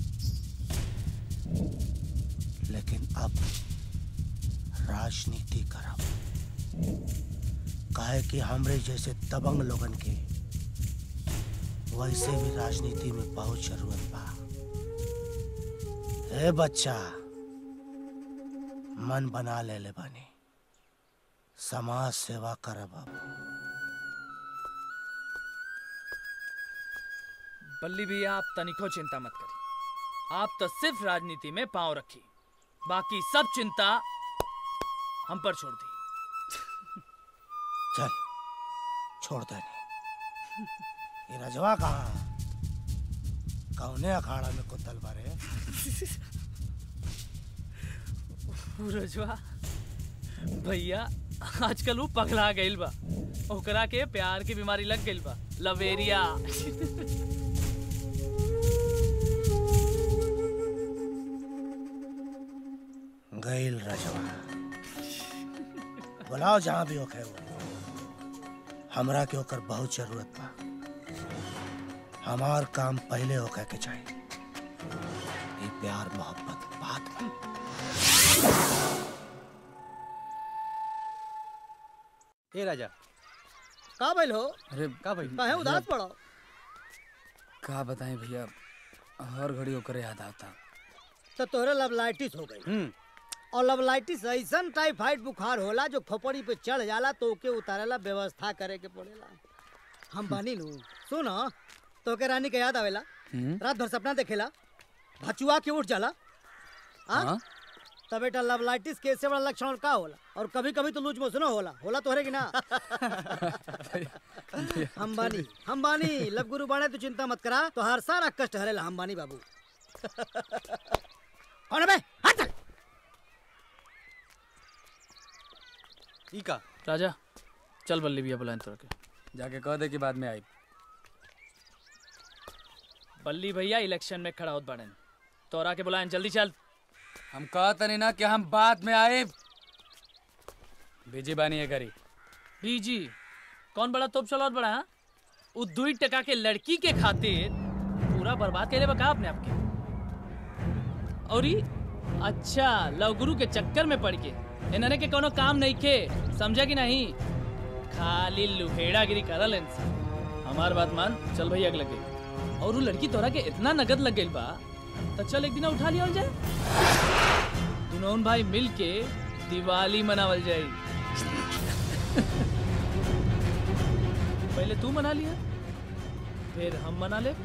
लेकिन अब राजनीति करब काहे कि हमरे जैसे दबंग लोगन के वैसे भी राजनीति में बहुत जरूरत बा ए बच्चा मन बना ले ले बानी समाज सेवा करब अब
बल्ली भैया आप तनिको चिंता मत करी आप तो सिर्फ राजनीति में पांव रखी बाकी सब चिंता हम पर छोड़ दी
चल छोड़ दे ये रजवा कहाँ कौने अखाड़ा में कुतल बारे
रजवा भैया आजकल वो पगला गइल बा ओकरा के प्यार की बीमारी लग गइल बा लवेरिया
गैल रजवा बुलाओ जहाँ भी होखे वो हमरा के ओकर बहुत जरूरत बा हमार काम पहले होखे के चाहिए ये प्यार मोहब्बत बात में
ए राजा
का भइल हो
अरे
का भाई
काहे उदास पड़ो
का बताएं भैया हर घड़ी ओकरे याद आता
तो तोहरे लवलाइटिस हो गई और लवलाइटिस ऐसन टाइफाइड बुखार होला जो खोपड़ी पे चढ़ जाला तो ओके उतारेला व्यवस्था करे के पड़ेला हम बानी नु सुन तो के रानी के याद आवेला
हम्म।
रात भर सपना देखेला भचुआ के उठ जाला हाँ
हाँ?
तब बेटा लवलाइटिस के इससे बड़ा लक्षण का होला और कभी कभी तो लूज मोशन होला होला तोहरे की ना हम बानी हम बानी लब गुरु बाणे तू चिंता मत करा तो हर सारा कष्ट हरेला हम बानी बाबू कौन है बे हट चल
ई का
राजा चल बल्ली भैया बुलाएं तोरा के
जाके कह दे कि बाद में आई
बल्ली भैया इलेक्शन में खड़ा होत बाड़न तोरा के बुलाएं जल्दी चल
हम कहत नहीं ना कि हम बाद में आए बिजी बानी है करी
बीजी कौन बड़ा तोप चलावत बड़ा हाँ? उ दुई टका के लड़की के खातिर पूरा बर्बाद करे बका अपने आपके और ई अच्छा लवगुरु के चक्कर में पड़ के इन्हने के कोनो काम नहीं के समझा कि नहीं खाली लुहेड़ागिरी करल इंसान हमार बात मान चल भैया अगले लगे और वो लड़की तोरा के इतना नगद लग गइल बा तो चल एक दिन उठा लिया जाए दुनोन भाई मिल के दिवाली मनावल जाई पहले तू मना लिया फिर हम मना ले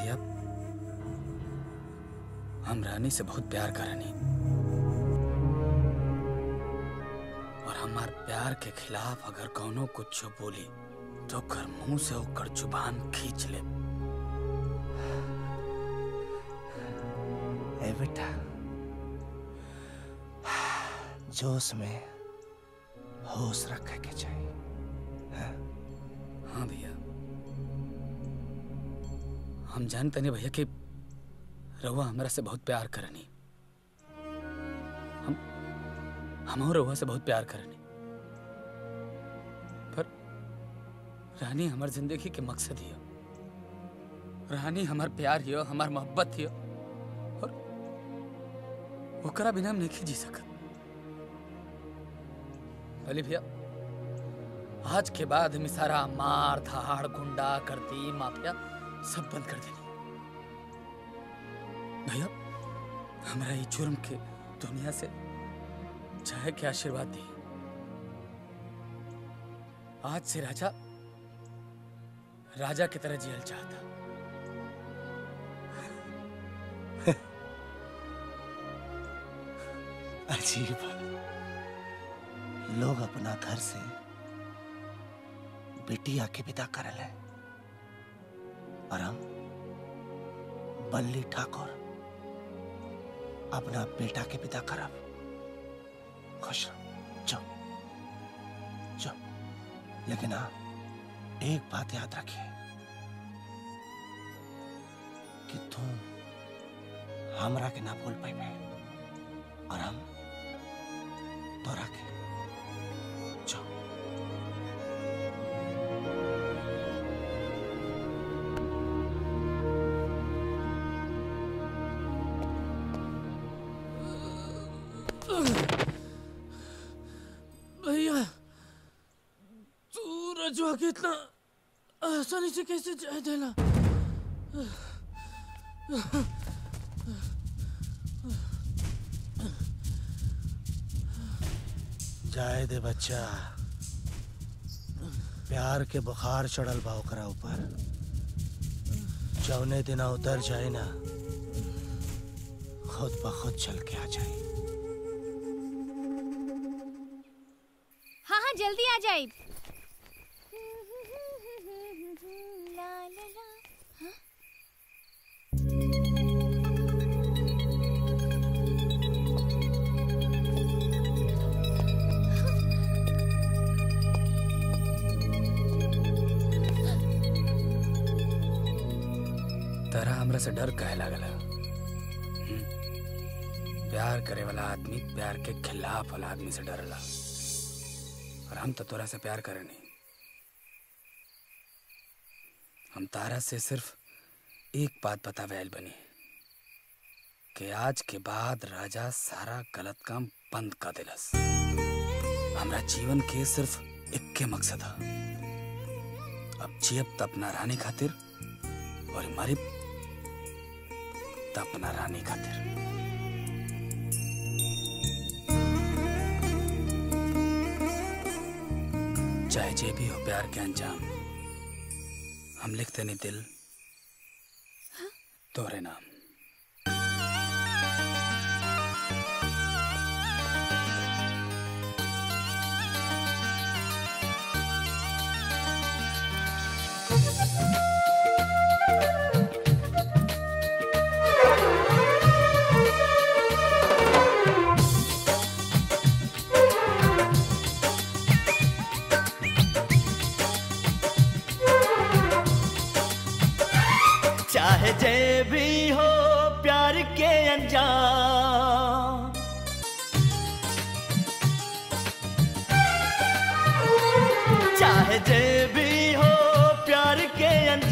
भैया हम रानी से बहुत प्यार करनी और हमार प्यार के खिलाफ अगर कौनो कुछ बोली तो कर मुंह से होकर जुबान खींच ले
ए बेटा जोश में होश रखे के चाहिए हाँ?
हाँ भैया हम जानते नहीं भैया कि रहुआ हमरा से बहुत प्यार करनी हम हम रहुआ से बहुत प्यार करनी पर रानी हमार जिंदगी के मकसद हियो रानी हमार प्यार हियो हमार मोहब्बत हियो और ओकरा बिना हम नहीं जी सकत भले भैया आज के बाद हम सारा मार धाड़ गुंडा करती माफिया सब बंद कर देनी भैया हमारा ये जुर्म के दुनिया से चाहे के आशीर्वाद दी आज से राजा राजा की तरह जियल चाहता
अजीब लोग अपना घर से बिटिया के विदा करल है और हम बल्ली ठाकुर अपना बेटा के विदा करब खुश रहो जाओ जाओ लेकिन हाँ एक बात याद रखिए कि तुम हमरा के ना भूल पाइबे और हम तोरा के जाओ
भैया तू रजवा के इतना आसानी से कैसे जाए देला
जाए दे बच्चा प्यार के बुखार चढ़ल बा ओकरा ऊपर जौने दिना उतर जाए ना खुद ब खुद चल के आ जाए
हाँ हाँ जल्दी आ जाए
तरह हमरा से डर कहे लागल हम्म? प्यार करे वाला आदमी प्यार के खिलाफ वाला आदमी से डरला और हम तो तोरा से प्यार करे नहीं हम तारा से सिर्फ एक बात बतावे आइल बनी कि आज के बाद राजा सारा गलत काम बंद कर दिलस हमरा जीवन के सिर्फ इक्के मकसद है अब जियब त अपना रानी खातिर और मरिब त अपना रानी खातिर चाहे जे भी हो प्यार के अंजाम हम लिखते नहीं दिल तोरे नाम
चाहे जे भी हो प्यार के अंजाम चाहे जे भी हो प्यार के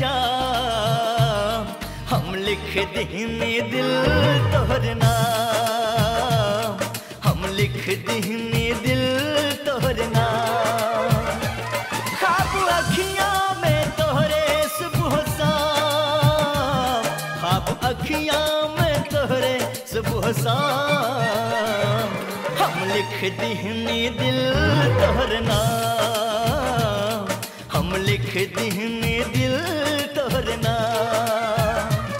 अंजाम हम लिख दीनी दिल तोहर नाम हम लिख दीनी दिल तोहर नाम खाब अखियां में तोहरे सुबह शाम खाब अखियां में तोहरे सुबह शाम हम लिख दीनी दिल तोहर नाम हम लिख दीनी दिल तोहर नाम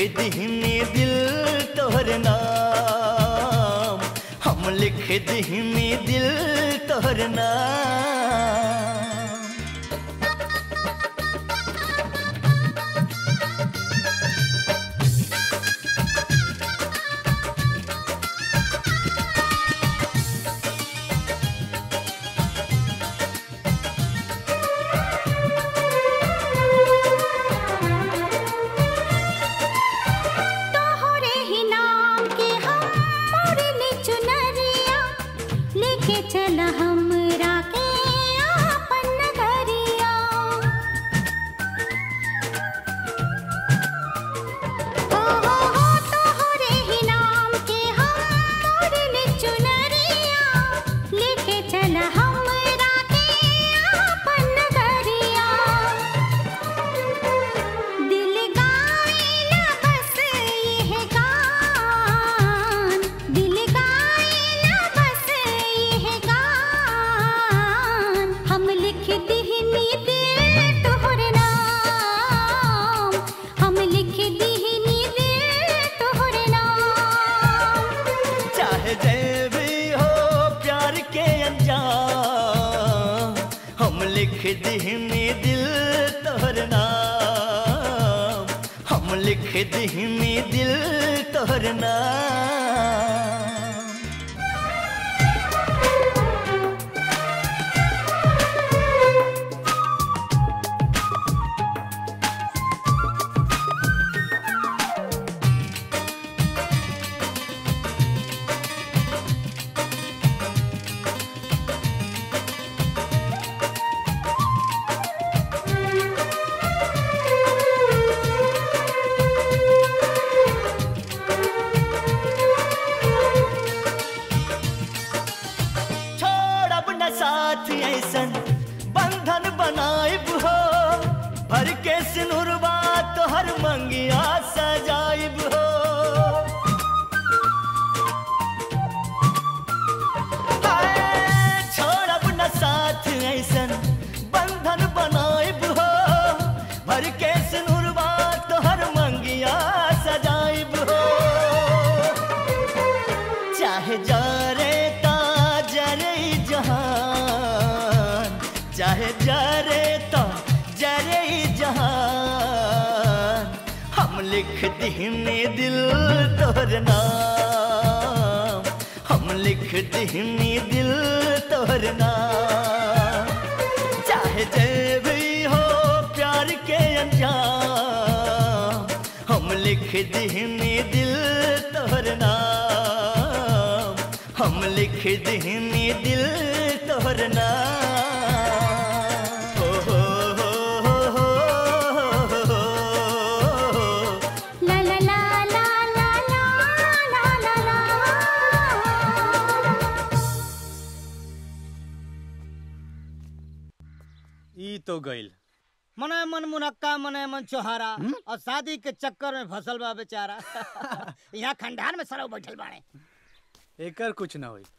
दीहनी दिल तोहर नाम हम लिख दीहनी दिल तोहर नाम
तोहरे ही नाम के हम मोरले चुनरिया लेके चल हमरा के आपन नगरिया हो हो हो तोहरे ही नाम के हम मोरले चुनरिया लेके चल हमरा के आपन नगरिया दिल गाएला बस यह गान दिल गाएला बस यह गान हम लिख दिहनी दिल तोहर नाम हम लिख दिहनी दिल तोहर नाम
चाहे जय भी हो प्यार के अंजाम हम लिख दीहनी दिल तोहर नाम हम लिख दीहनी दिल तोहर नाम छोड़ब न साथ ऐसन बंधन बनाइब हो भर के सिनुरबा तोहर मंगिया सजाइब हो हाय, छोड़ब न साथ ऐसन बंधन बनाइब हो भर के सिनुरबा तोहर मंगिया सजाइब हो चाहे जरे ता जरे ई जहान चाहे जरे ता जरे ई जहान हम लिख दीहनी दिल तोहर नाम हम लिख दीहनी दिल तोहर नाम चाहे जय भी हो प्यार के अंजाम हम लिख दीहनी दिल तोहर नाम हम लिख दीहनी दिल तोहर नाम हो हो हो हो हो हो हो
ला ला ला ला ला ला ला ला ला
ई तो गइल
मने मन मुनक्का मने मन चोहारा और शादी के चक्कर में फंसल बा बेचारा यहाँ खंडार में सरव बैठल बाड़े
एकर कुछ ना होई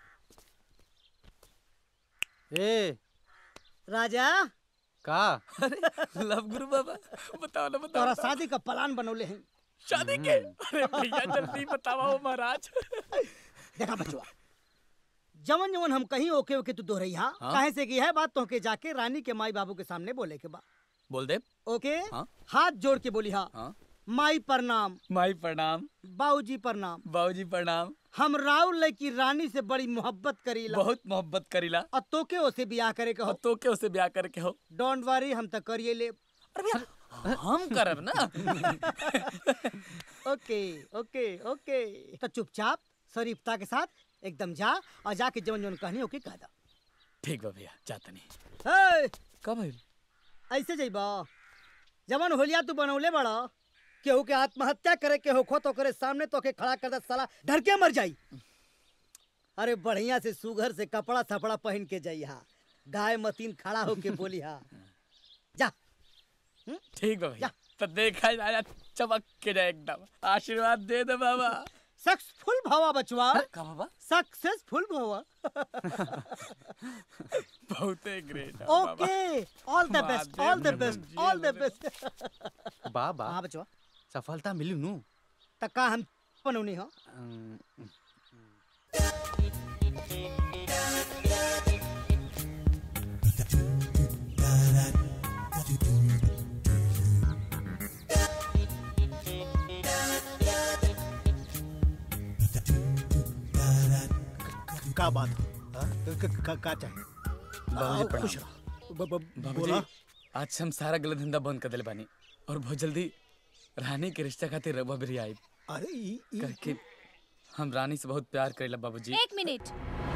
ए
राजा
का
लव गुरु बाबा बताओ ना बताओ
तोरा शादी का प्लान बनौले हैं
शादी के अरे भैया जल्दी बतावा हो महाराज
देखा बचवा जवन जवन हम कहीं ओके ओके तू दोहरैया
हाँ।
काहे से की है बात तो के जाके रानी के माई बाबू के सामने बोले के बा
बोल दे
ओके
हाँ।
हाथ जोड़ के बोली हा
हाँ।
माई प्रणाम
माई प्रणाम
बाबूजी प्रणाम
बाबूजी प्रणाम
हम राहुल लड़की रानी से बड़ी मोहब्बत करीला
बहुत मोहब्बत करीला
और तोके ओसे बियाह करे के हो
तो के उसे ब्याह करके हो
डोंट वरी हम तो करिए ले
हम करब ना
ओके ओके ओके तो चुपचाप शरीफता के साथ एकदम जा और जाके जवन जवन कहनी ओके कह दा
ठीक बा भैया जाता नहीं
हे,
कब भइल
ऐसे जइबा जवन होलिया तू बनौले बड़ा केहू के आत्महत्या करे के होखो तो करे सामने तो के खड़ा कर दे साला डर के मर जाई अरे बढ़िया से सुघर से कपड़ा थपड़ा पहन के जाइहा गाय मतीन खड़ा होके बोली हा जा
ठीक बा भैया तो देखा जाए चमक के जाए एकदम आशीर्वाद दे दे बाबा
सक्सेसफुल भवा बचवा
का बाबा
सक्सेसफुल भवा
बहुत great
okay all the best all the best all the best
बाबा
हाँ बचवा
सफलता मिली नु
त का हम बनौनी हो
अम,
का बात हो हाँ? क- क- का का चाहिए
बाबूजी
आओ, खुश
प्रणाम
रहो। ब- ब-
बाबूजी
बोला
आज से हम सारा गलत धंधा बंद कर दिले बानी और बहुत जल्दी रानी के रिश्ता खातिर रबा भी आई
अरे ई ई
करके हम रानी से बहुत प्यार करेला बाबूजी
एक मिनट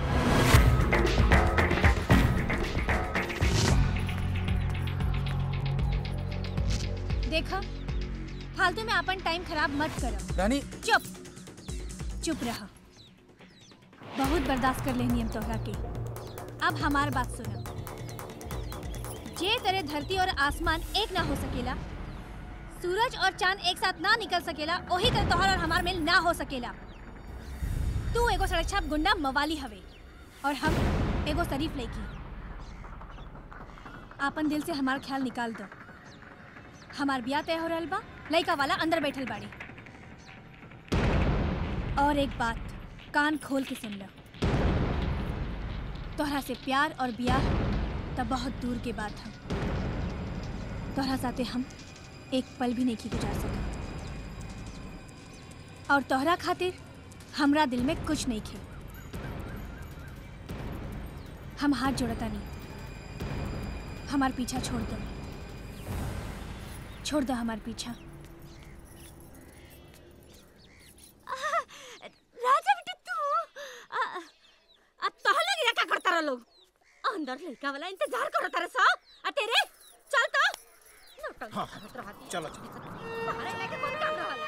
देखा फालतू में अपन टाइम खराब मत करो
रानी
चुप चुप रहा बहुत बर्दाश्त कर लेनी हम तोहरा के अब हमार बात सुनो जे तरह धरती और आसमान एक ना हो सकेला सूरज और चांद एक साथ ना निकल सकेला वही तरह तोहर और हमार मेल ना हो सकेला तू एगो सड़क छाप गुंडा मवाली हवे और हम एगो शरीफ लड़की आपन दिल से हमार ख्याल निकाल दो हमार ब्याह तय हो रहल बा लड़का वाला अंदर बैठल बाड़ी और एक बात कान खोल के सुन लो तोहरा से प्यार और ब्याह तब बहुत दूर के बात है तोहरा साथे हम एक पल भी नहीं की गुजार सकत और तोहरा खातिर हमरा दिल में कुछ नहीं खे हम हाथ जोड़ता नहीं हमार पीछा छोड़ दो छोड़ दो हमार पीछा
राजा बेटा तू आ, अब तोह लोग यहाँ क्या करता रह लोग अंदर लड़का वाला इंतजार करो तारे सा आ तेरे चल तो नौटंकी
हाँ,
करत रहती।
चलो चलो
बाहर लेके कौन काम रहला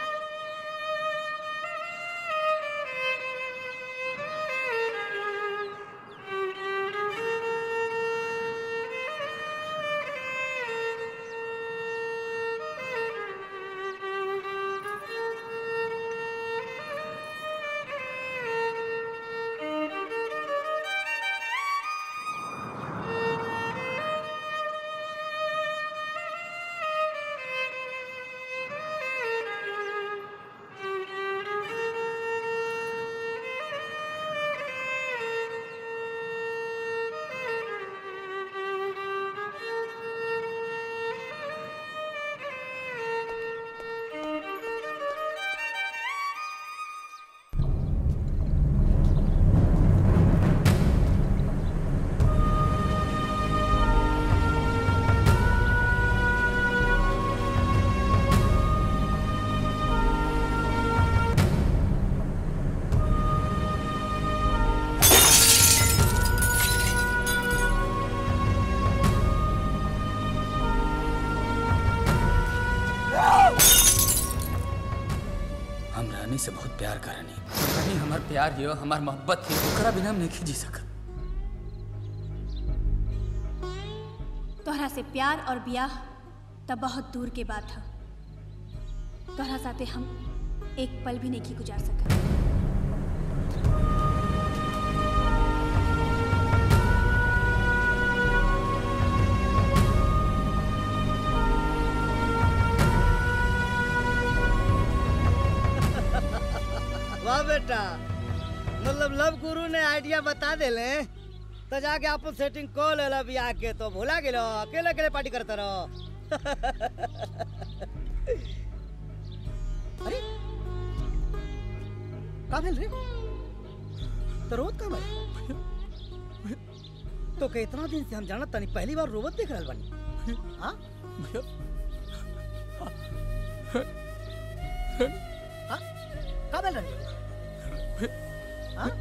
हम रानी से बहुत प्यार करनी रानी हमार प्यार हियो हमार मोहब्बत ही ओकरा बिना हम नहीं जी सकत
तोहरा से प्यार और ब्याह तब बहुत दूर के बात है तोहरा साथे हम एक पल भी नहीं की गुजार सकत
वाह बेटा मतलब लव गुरु ने आइडिया बता देले तो जाके आप सेटिंग को ले लो बियाह के तो भुला गेलो अकेले अकेले पार्टी करते रहो अरे का भेल रे तो रोत का भाई तो के इतना दिन से हम जानत तनी पहली बार रोवत देख रहल बानी हाँ हाँ का भेल रे हाँ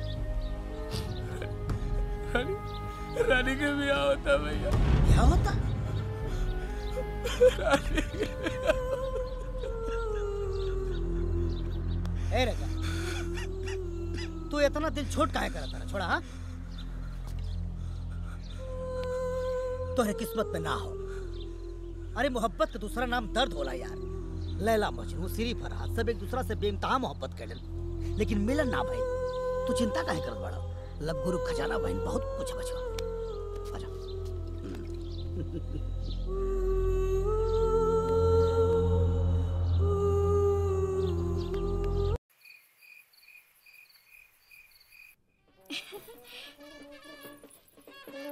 रानी रानी के ब्याह होता भैया
क्या होता
रानी के ब्याह
ए राजा तू इतना दिल छोट काहे करता रहा छोड़ा हाँ तोहरे किस्मत में ना हो अरे मोहब्बत का दूसरा नाम दर्द होला यार लैला मजनू सिरी फरहाद सब एक दूसरा से बेइंतहा मोहब्बत कैलन लेकिन मिलन ना भाई तू चिंता काहे करत बड़ा लब गुरु खजाना बहन बहुत कुछ बचवा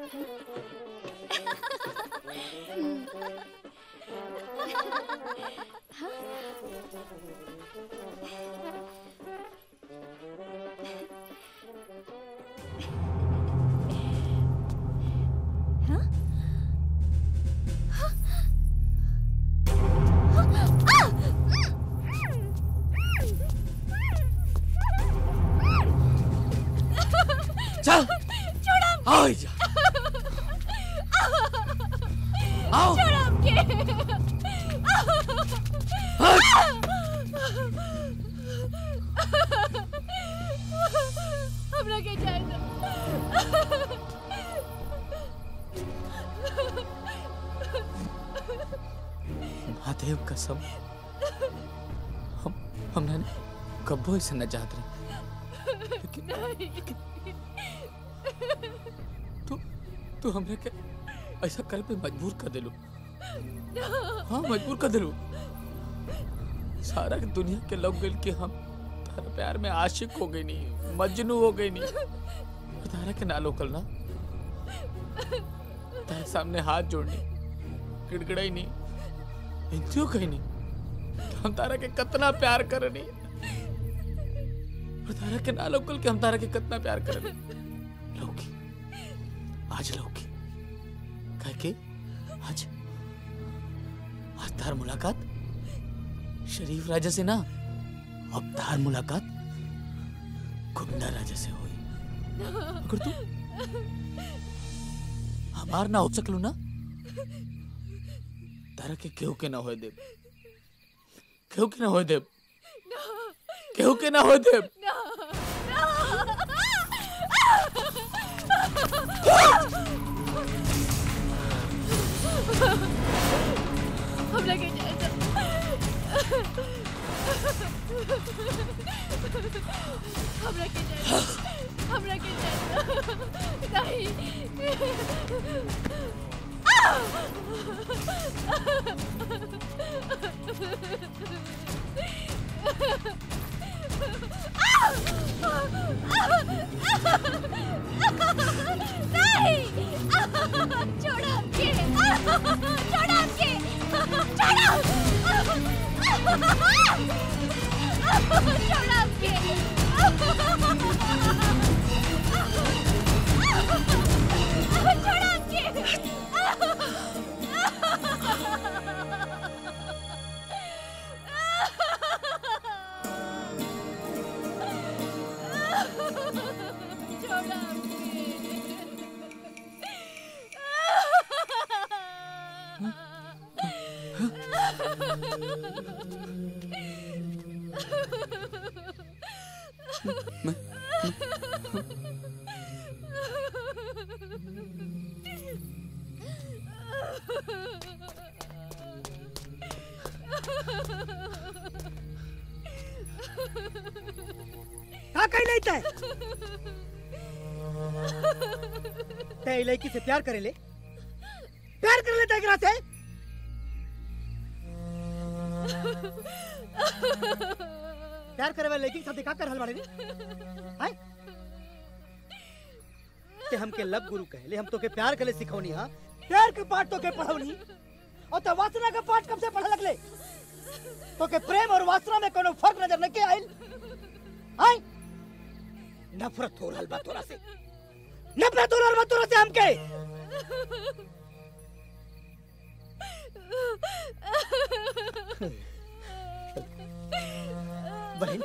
चल
छोड़ो
आओ जा आओ
छोड़ो हमके हमरा के जाए दो
महादेव कसम हम हमने कब्बो ऐसे न चाहत रहे तू तू हमने के ऐसा कर पे मजबूर कर दिलू हाँ मजबूर कर दिलू सारा दुनिया के लोग गइल कि हम तारा प्यार में आशिक हो गई नहीं मजनू हो गई नहीं और तारा के ना लोकल ना तारे सामने हाथ जोड़नी गिड़गिड़ाई नहीं इंतियो कहीं नहीं कि हम तारा के कितना प्यार करनी और तारा के ना लोकल के हम तारा के कितना प्यार करनी लौकी आज लौकी कह के आज आज तार मुलाकात शरीफ राजा से ना अब तार मुलाकात गुंडा राजा से हुई अगर तू हमार ना हो सकलू ना तारा के केहू के ना होए देब केहू के ना होए देब केहू के ना होए देब
हमरा के जाए दो हमरा के जाए दो हमरा के जाए दो नहीं नहीं छोड़ो हमके छोड़ो हमके छोड़ो छोड़ो हमके छोड़ो हमके छोड़ो
का कही नहीं तय तय लड़की से प्यार करे ले प्यार कर लेता एकरा से प्यार करे वाले लड़की के साथ का कर हल बाड़े रे हैं ते हमके लब गुरु कहले हम तो के प्यार करे सिखौनी हां प्यार के पाठ तो के पढ़ौनी और तो वासना का पाठ कब से पढ़ लगले तो के प्रेम और वासना में कोनो फर्क नजर न के आइल हैं नफरत हो रहल बा तोरा से नफरत हो रहल बा तोरा से हमके बहन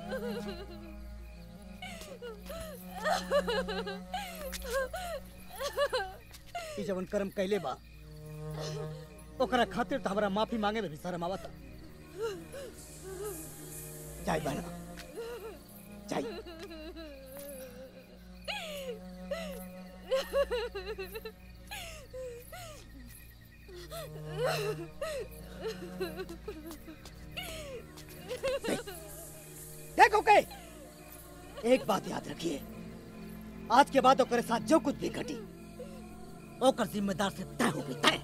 ई जवन कर्म कैले बा ओकरा खातिर तो हमरा माफी मांगे में भी शर्म आवता जाई बहन जाई देखो के एक बात याद रखिए आज के बाद ओकरे साथ जो कुछ भी घटी ओकर जिम्मेदार से तय हो गई तय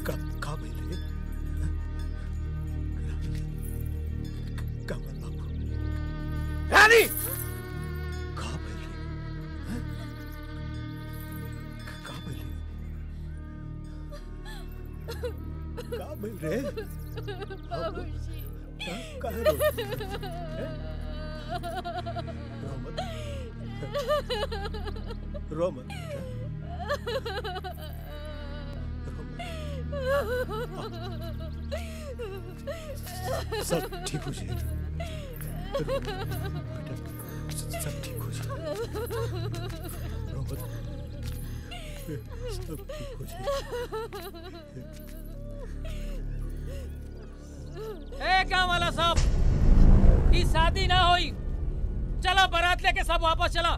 का का भइले कमल बाबू रानी का भइले का भइले का भइल रे
बाबूजी
का काहे रो रो मत रो मत सब ठीक हो जाएगा रो मत, बेटा सब ठीक हो जाएगा रो मत सब ठीक हो जाएगा
ए काम वाला साहब ई शादी ना होई चला बारात लेके सब वापस चला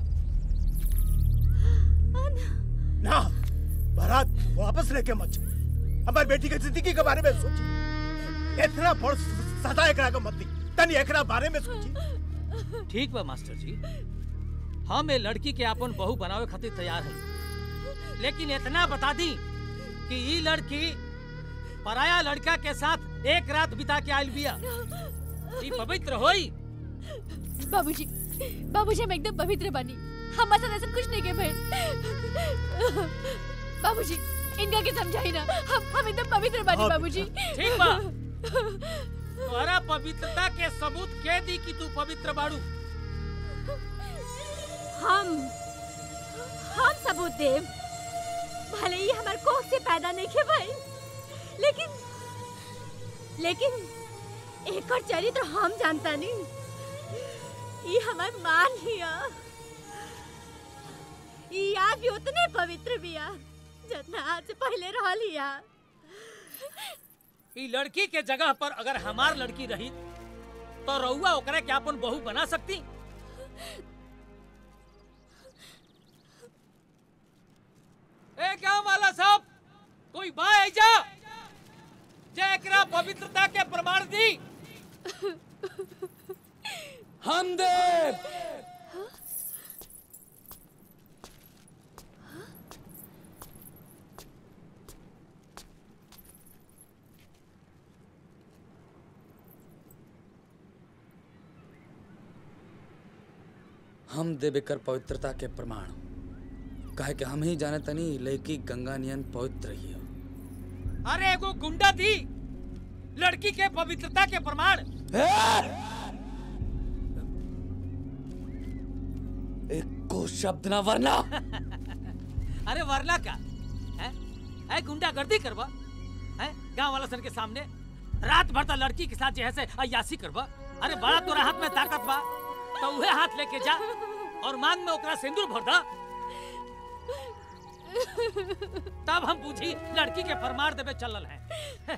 ना बारात वापस लेके मत जाओ। हमारी बेटी की जिंदगी के बारे में सोचिए इतना बड़ सदा एकरा का मत दी तनी एकरा बारे में सोचिए
ठीक बा मास्टर जी हम ए लड़की के अपन बहू बनावे खातिर तैयार है लेकिन इतना बता दी कि ई लड़की पराया लड़का के साथ एक रात बिता के आयल बिया ई पवित्र होई
बाबूजी बाबूजी हम एकदम पवित्र बनी हमारे साथ ऐसा कुछ नहीं के भाई बाबूजी इनका के समझाई ना हम हम एकदम पवित्र बनी
हाँ,
बाबूजी
ठीक बा तोहरा पवित्रता के सबूत के दी कि तू पवित्र बाड़ू
हम हम सबूत देव भले ही हमार कोख से पैदा नहीं के भाई लेकिन लेकिन एक और चरित्र हम जानता नहीं ये हमार मान हिया ये आज भी उतने पवित्र बिया जितना आज से पहले रह लिया
ई लड़की के जगह पर अगर हमार लड़की रही तो रउआ ओकरा के अपन बहू बना सकती ए गांव वाला साहब कोई बा जा जे एकरा पवित्रता के प्रमाण दी
हम देव हम देवे कर पवित्रता के प्रमाण काहे कि हम ही जाने तनी लड़की गंगा नियन पवित्र ही है
अरे एगो गुंडा थी लड़की के पवित्रता के प्रमाण
एक को शब्द ना वरना
अरे वरना का है है गुंडागर्दी करवा है गांव वाला सन के सामने रात भर तक लड़की के साथ जो है से अयासी करवा अरे बड़ा तोरा हाथ में ताकत बा तो उहे हाथ लेके जा और मांग में ओकरा सिंदूर भर दा तब हम पूछी लड़की के फरमार देवे चलल है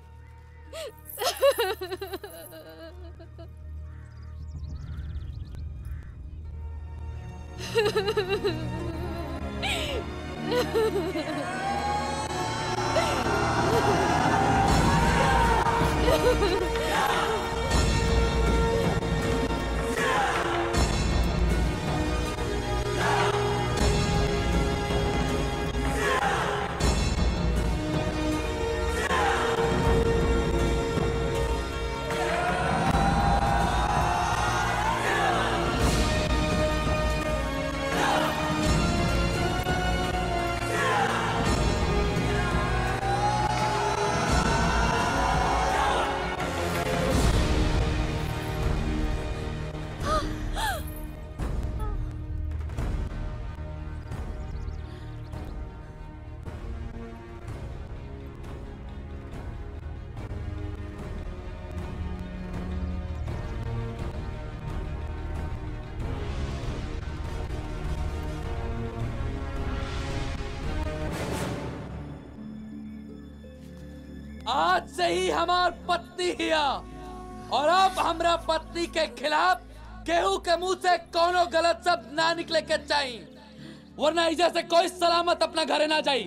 आज से ही हमार पत्नी हिया और अब हमरा पत्नी के खिलाफ केहू के मुंह से कोनो गलत शब्द ना निकले के चाहिए वरना इजे से कोई सलामत अपना घरे ना जाई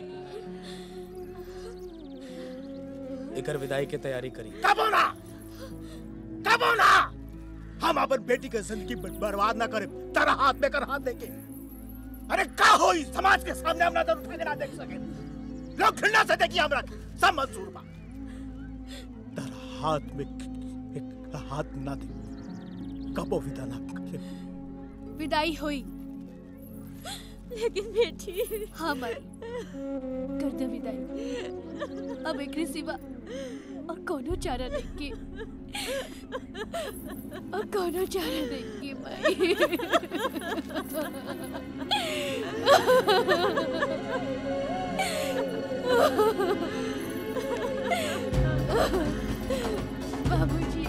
एकर विदाई के तैयारी करी
कब होना कब होना हम अपन बेटी के जिंदगी बर- बर्बाद ना करे तेरा हाथ में कर हाथ देके अरे का हो इस समाज के सामने हम नजर उठा के ना देख सके लोग घृणा से देखिए हमरा सब मंजूर बा तारा हाथ में एक हाथ ना दे कबो विदा ना करे
विदाई हुई
लेकिन बेटी
हाँ माई कर दे विदाई अब एकरे सिवा और कोनो चारा नहीं के और कोनो चारा नहीं के माई बाबूजी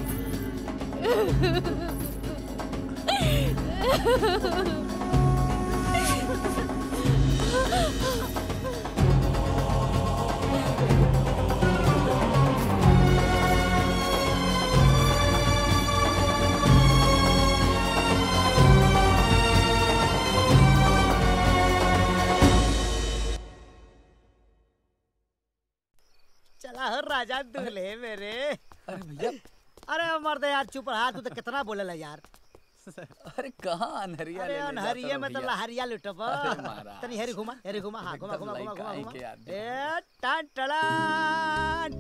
चला हो राजा दूल्हे मेरे
अरे भैया
अरे मर्द यार चुप रहा तू तो कितना बोलेला यार
अरे कहाँ अनहरिया
अरे
ले ले
अनहरिये
जाता
में तो
भैया?
लहरिया लुटब
अरे महाराज।
तनी हेरी घुमा हेरी घुमा हाँ घुमा
एकदम
घुमा घुमा घुमा
लाइक
घुमा
के आदमी।
ए टान टड़ान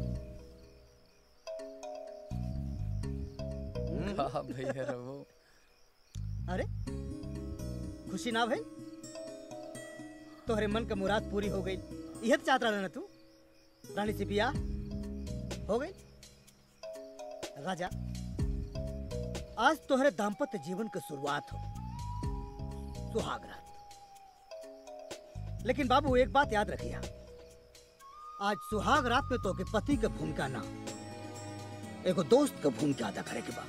कहाँ भैया रहो
अरे खुशी ना भइल तोहरे मन का मुराद पूरी हो गई यह चाहत रहा ना तू रानी से बियाह हो गई राजा आज तोहरे दाम्पत्य जीवन की शुरुआत हो सुहाग रात लेकिन बाबू एक बात याद रखिया आज सुहाग रात में तो के पति के भूमिका ना एगो दोस्त के भूमिका अदा करे के बा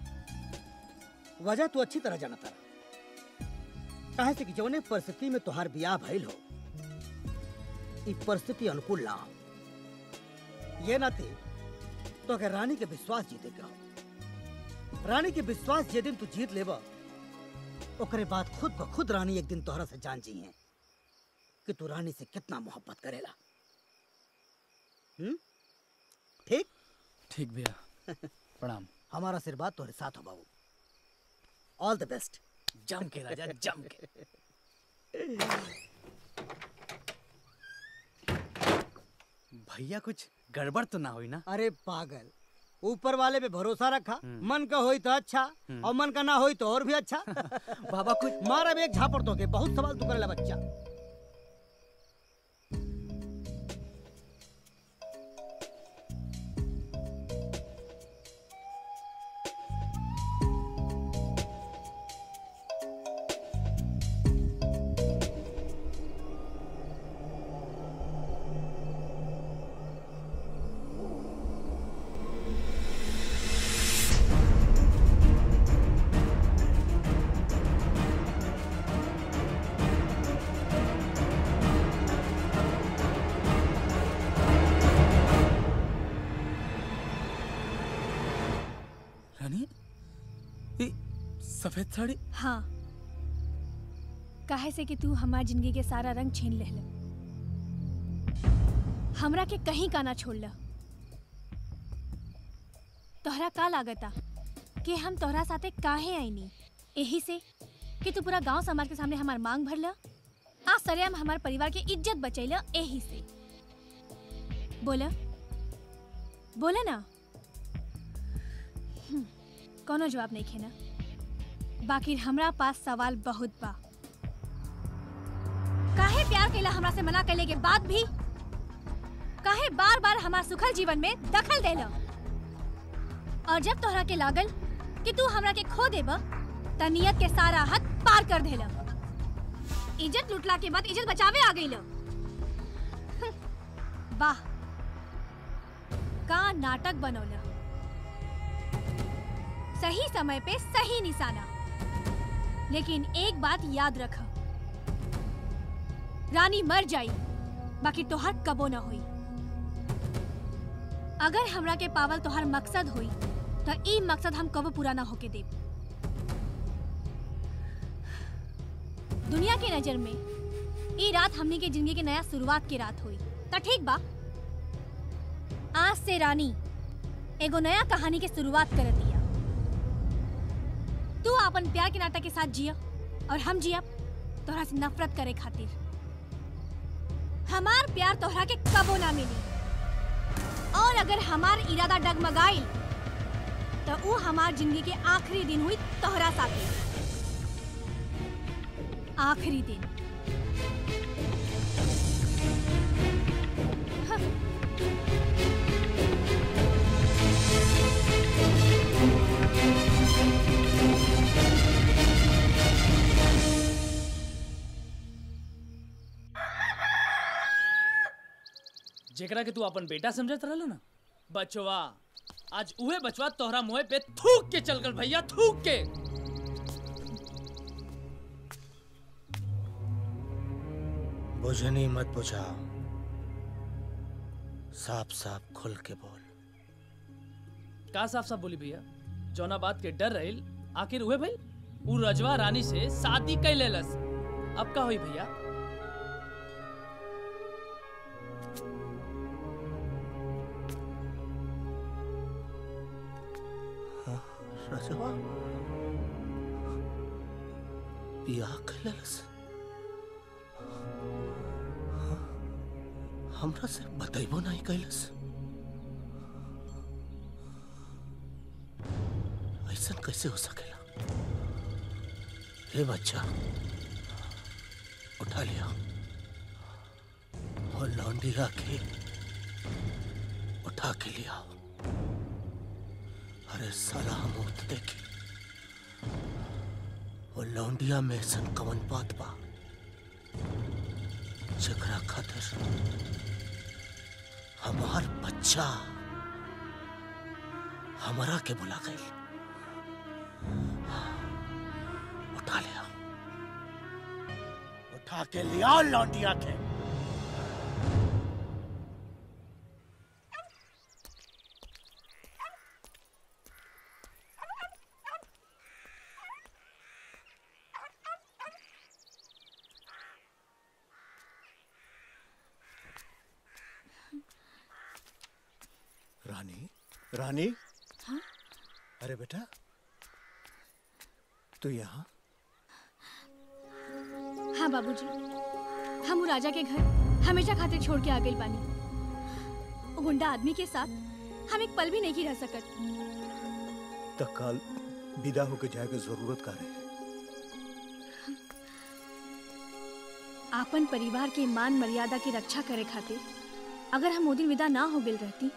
वजह तू अच्छी तरह जानता रहा काहे से कि जौने परिस्थिति में तोहार बियाह भइल हो ई परिस्थिति अनुकूल ना हो ये ना थे तो अगर रानी के विश्वास जीते के हो रानी के विश्वास जे दिन तू जीत लेबा ओकरे बाद खुद ब खुद रानी एक दिन तोहरा से जान जी है कि तू रानी से कितना मोहब्बत करेला हम्म ठीक
ठीक भैया प्रणाम
हमारा आशीर्वाद तुम्हारे साथ हो बाबू ऑल द बेस्ट
जम के राजा जम के
भैया कुछ गड़बड़ तो ना हुई ना
अरे पागल ऊपर वाले पे भरोसा रखा मन का होई तो अच्छा
हम्म।
और मन का ना होई तो और भी अच्छा
बाबा कुछ
मारा भी एक झापड़ तो के बहुत सवाल तू करेला बच्चा
रानी ये सफेद साड़ी
हाँ काहे से कि तू हमार जिंदगी के सारा रंग छीन ले हमरा के कहीं का ना छोड़ ल तोहरा का लागता कि हम तोहरा साथे काहे आईनी यही से कि तू पूरा गांव समाज के सामने हमार मांग भरल आज सरेआम हमार परिवार के इज्जत बचैल यही से बोला बोला ना हम्म, कोनो जवाब नहीं खेना बाकी हमरा पास सवाल बहुत बा काहे प्यार कैला हमरा से मना कैले के बाद भी काहे बार बार हमार सुखल जीवन में दखल देला और जब तोहरा के लागल कि तू हमरा के खो देब त नियत के सारा हद पार कर देला इज्जत लुटला के बाद इज्जत बचावे आ गई वाह का नाटक बनौला सही समय पे सही निशाना लेकिन एक बात याद रख रानी मर जाई बाकी तोहर कबो न होई अगर हमरा के पावल तोहर मकसद होई तो ई मकसद हम कबो पूरा ना होके देब दुनिया के नजर में ई रात हमनी के जिंदगी के नया शुरुआत की रात हुई तो ठीक बा आज से रानी एगो नया कहानी के शुरुआत कर दिया तू अपन प्यार के नाटक के साथ जिया और हम जिया तोहरा से नफरत करे खातिर हमार प्यार तोहरा के कबो ना मिली अगर हमार इरादा डगमगाइल तो वो हमार जिंदगी के आखिरी दिन हुई तोहरा साथे आखिरी दिन
जेकरा के तू अपन बेटा समझत रहल ना बचवा आज उहे बचवा तोहरा मुंह पे थूक के चल गल भैया थूक के
बुझनी मत बुझा साफ साफ खुल के बोल
का साफ साफ बोली भैया जौना बात के डर रहिल आखिर उहे भइल उ रजवा रानी से शादी कई लेलस अब का होई भैया
रजवा बियाह कैलस हमरा से बतैबो नहीं कैलस ऐसा कैसे हो सकेला हे बच्चा उठा लिया और लौंडी के उठा के लिया अरे साला हम उठ देखी वो लौंडिया में सन कवन बात बा जकरा खातिर हमार बच्चा हमारा के बुला गई उठा लिया उठा के लिया लौंडिया के
रानी रानी
हाँ?
अरे बेटा तू यहाँ
हाँ बाबूजी हम उ राजा के घर हमेशा खातिर छोड़ के आ गई बानी वो गुंडा आदमी के साथ हम एक पल भी नहीं रह सकत
तत्काल विदा होके जाए के जरूरत का रहे
आपन परिवार के मान मर्यादा की रक्षा करे खातिर अगर हम ओ दिन विदा ना हो गई रहती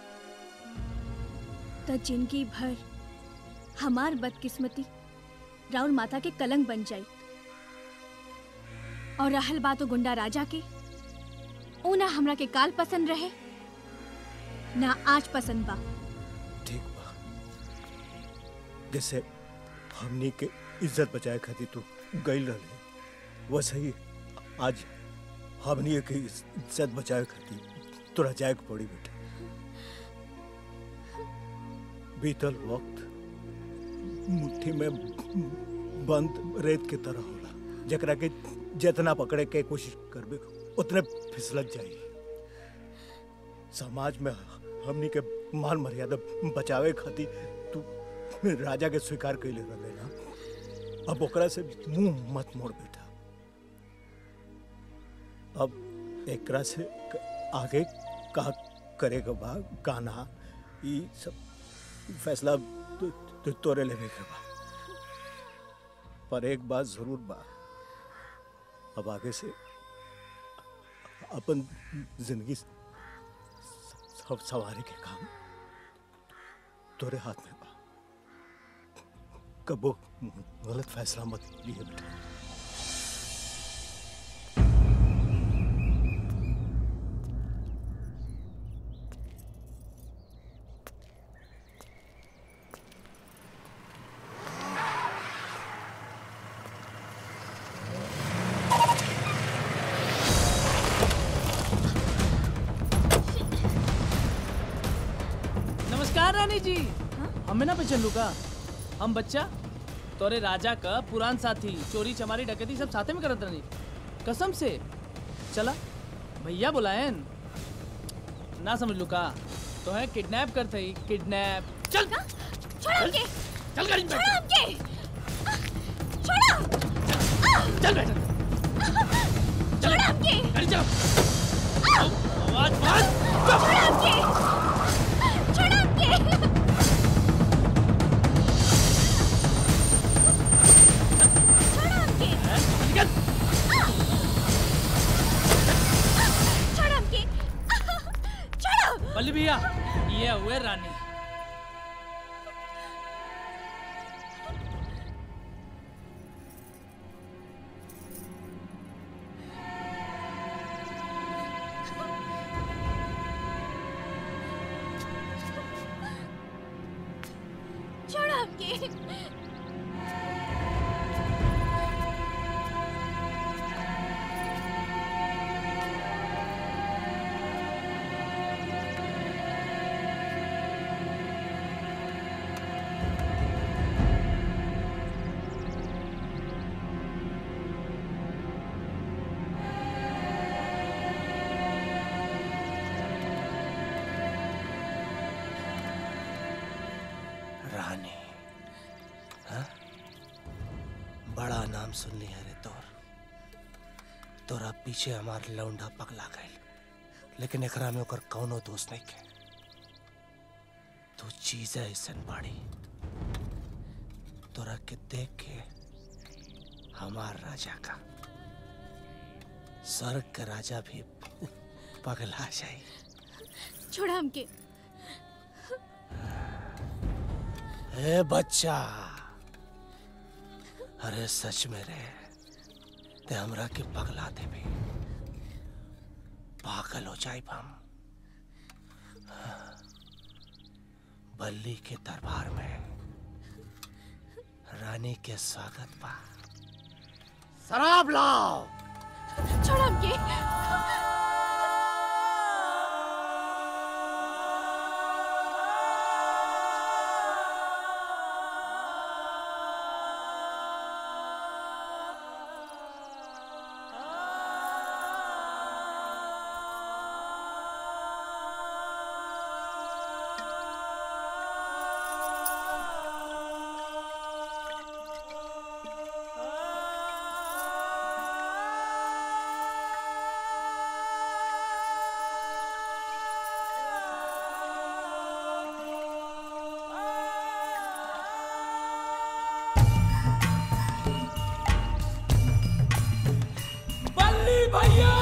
तो जिंदगी भर हमार बदकिस्मती राउर माता के कलंक बन जाई और रहल बात ओ गुंडा राजा के ऊ ना हमरा के काल पसंद रहे ना आज पसंद बा
ठीक बा जैसे हमनी के इज्जत बचाए खातिर तू गई रहे वैसे ही आज हमनी के इज्जत बचाए खातिर तोरा जाए के पड़ी बेटा बीतल वक्त मुट्ठी में बंद रेत के तरह होला जकरा के जितना पकड़े के कोशिश करबे उतने फिसलत जाई समाज में हमनी के मान मर्यादा बचावे खातिर तू राजा के स्वीकार कैले रहे ना अब ओकरा से मुंह मत मोड़ बेटा अब एकरा से क- आगे का करे के बा का ना ई सब फैसला तू तू तोरे लेवे के बा पर एक बात जरूर बा अब आगे से अपन जिंदगी सब सवारी के काम तोरे हाथ में बा कबो गलत फैसला मत लिए बेटा
नमस्कार रानी जी हमें ना पहचान लूका हम बच्चा तोरे राजा का पुरान साथी चोरी चमारी डकैती सब साथे में करत रहनी कसम से चला भैया बुलायन ना समझ लूका तो है किडनैप करते ही किडनैप चल
छोड़ो हमके
चल गाड़ी में बैठ।
छोड़ो हमके छोड़ो
चल बेटा
छोड़ो हमके
गाड़ी चलो आवाज बंद
छोड़ो हमके
बल्ली भैया ये हुए रानी
छोड़ो हमके
रानी हाँ? बड़ा नाम सुनली है रे तोर तोरा पीछे हमार लौंडा पगला गईल लेकिन एकरा में ओकर कौनो दोष नहीं के तू चीज ऐसन बाड़ी तोरा के देख के हमार राजा का स्वर्ग का राजा भी पगला जाई
छोड़ो हमके
ए बच्चा अरे सच में रे ते हमरा के पगला देबे पागल हो जाए हम बल्ली के दरबार में रानी के स्वागत बा शराब लाओ
छोड़ो हमके
बल्ली भैया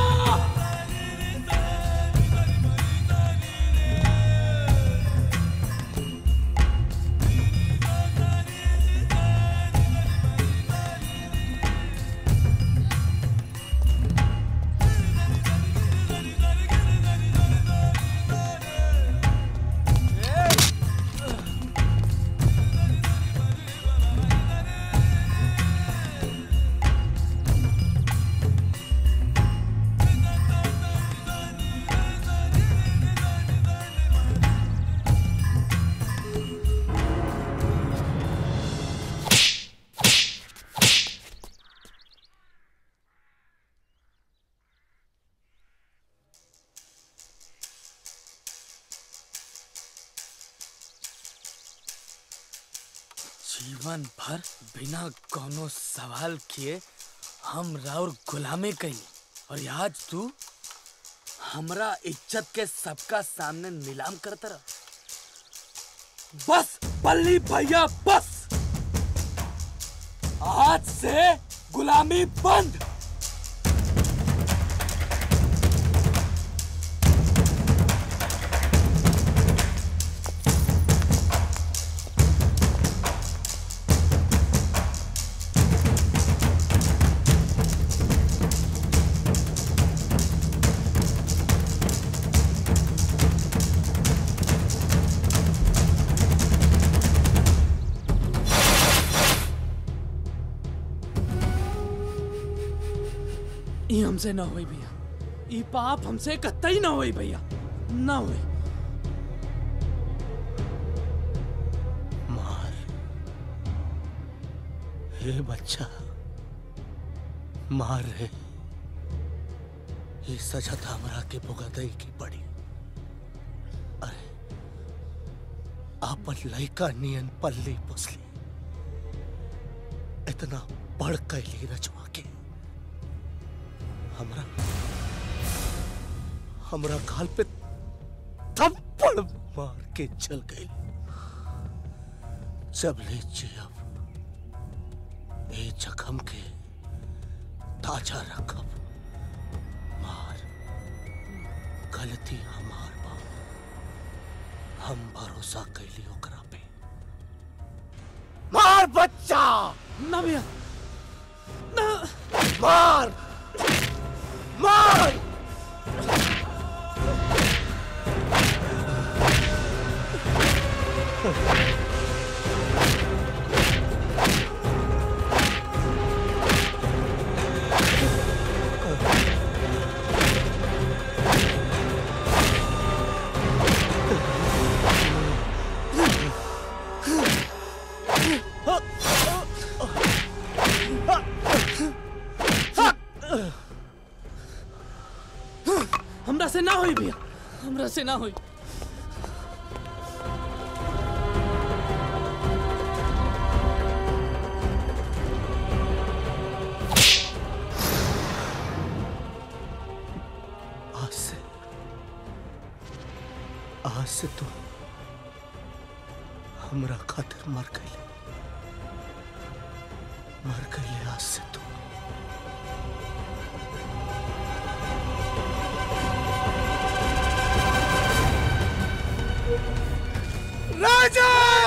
जीवन भर बिना कोनो सवाल किए हम राउर गुलामी कई और आज तू हमरा इज्जत के सबका सामने नीलाम करता रह बस बल्ली भैया बस आज से गुलामी बंद
ई हमसे ना होई भैया ई पाप हमसे कतई ना होई भैया ना होई
मार हे बच्चा मार रे ये सजा था हमरा के भुगतई की पड़ी अरे आपन लइका नियन पल्ली पुसली इतना बढ़ कैली रचवा के हमरा हमरा गाल पे थप्पड़ मार के चल गई जब ले जियब ए जखम के ताजा रखब मार गलती हमार बा हम भरोसा कैली ओकरा पे मार बच्चा
ना भैया ना
मार मार
हमरा से ना होई भैया हमरा से ना होई
आज से आज से तो हमरा खातिर मर गई मर गई आज से तो
राजा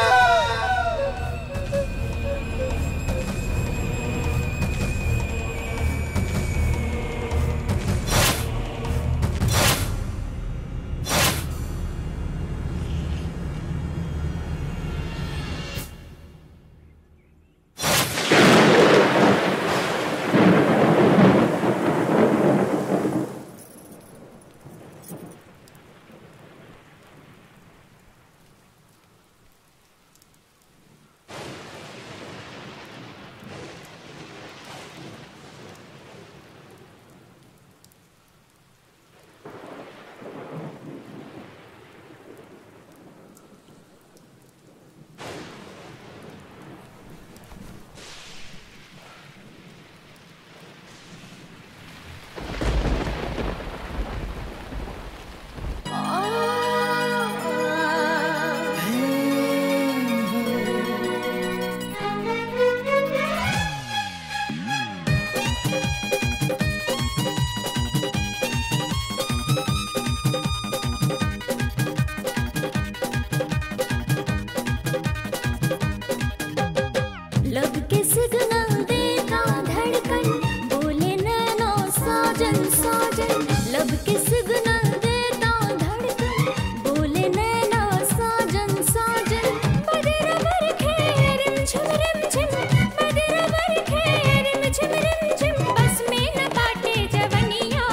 लब के सिग्नल देता धड़कन बोले नैनो साजन साजन लब के सिग्नल देता धड़कन बोले नैनो साजन साजन बदर बर खे रिम झिम रिम झिम बदर बर खे रिम झिम रिम झिम बस में न बाटे जवनिया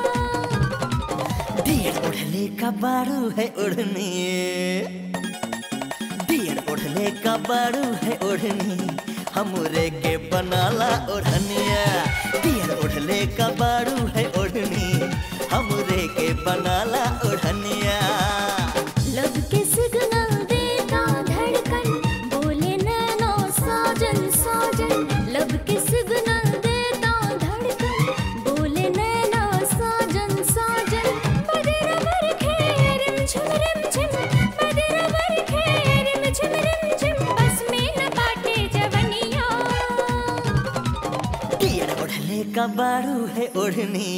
दियर ओढ़ले का बारू है ओढ़नी दियर ओढ़ले का बारू है ओढ़नी हमरे के बनाला ओढ़निया दियर ओढ़ले का बारू है ओढ़नी हमरे के बनाला ओढ़निया
लब के सिग्नल देता धड़कन बोले नैनो साजन साजन लब के सिग्नल देता धड़कन बोले नैनो साजन साजन बदर बर खे रिम झिम रिम झिम बदर बर खे रिम झिम रिम झिम बस में न बाटे जवनिया
दियर ओढ़ले का बारू है ओढ़नी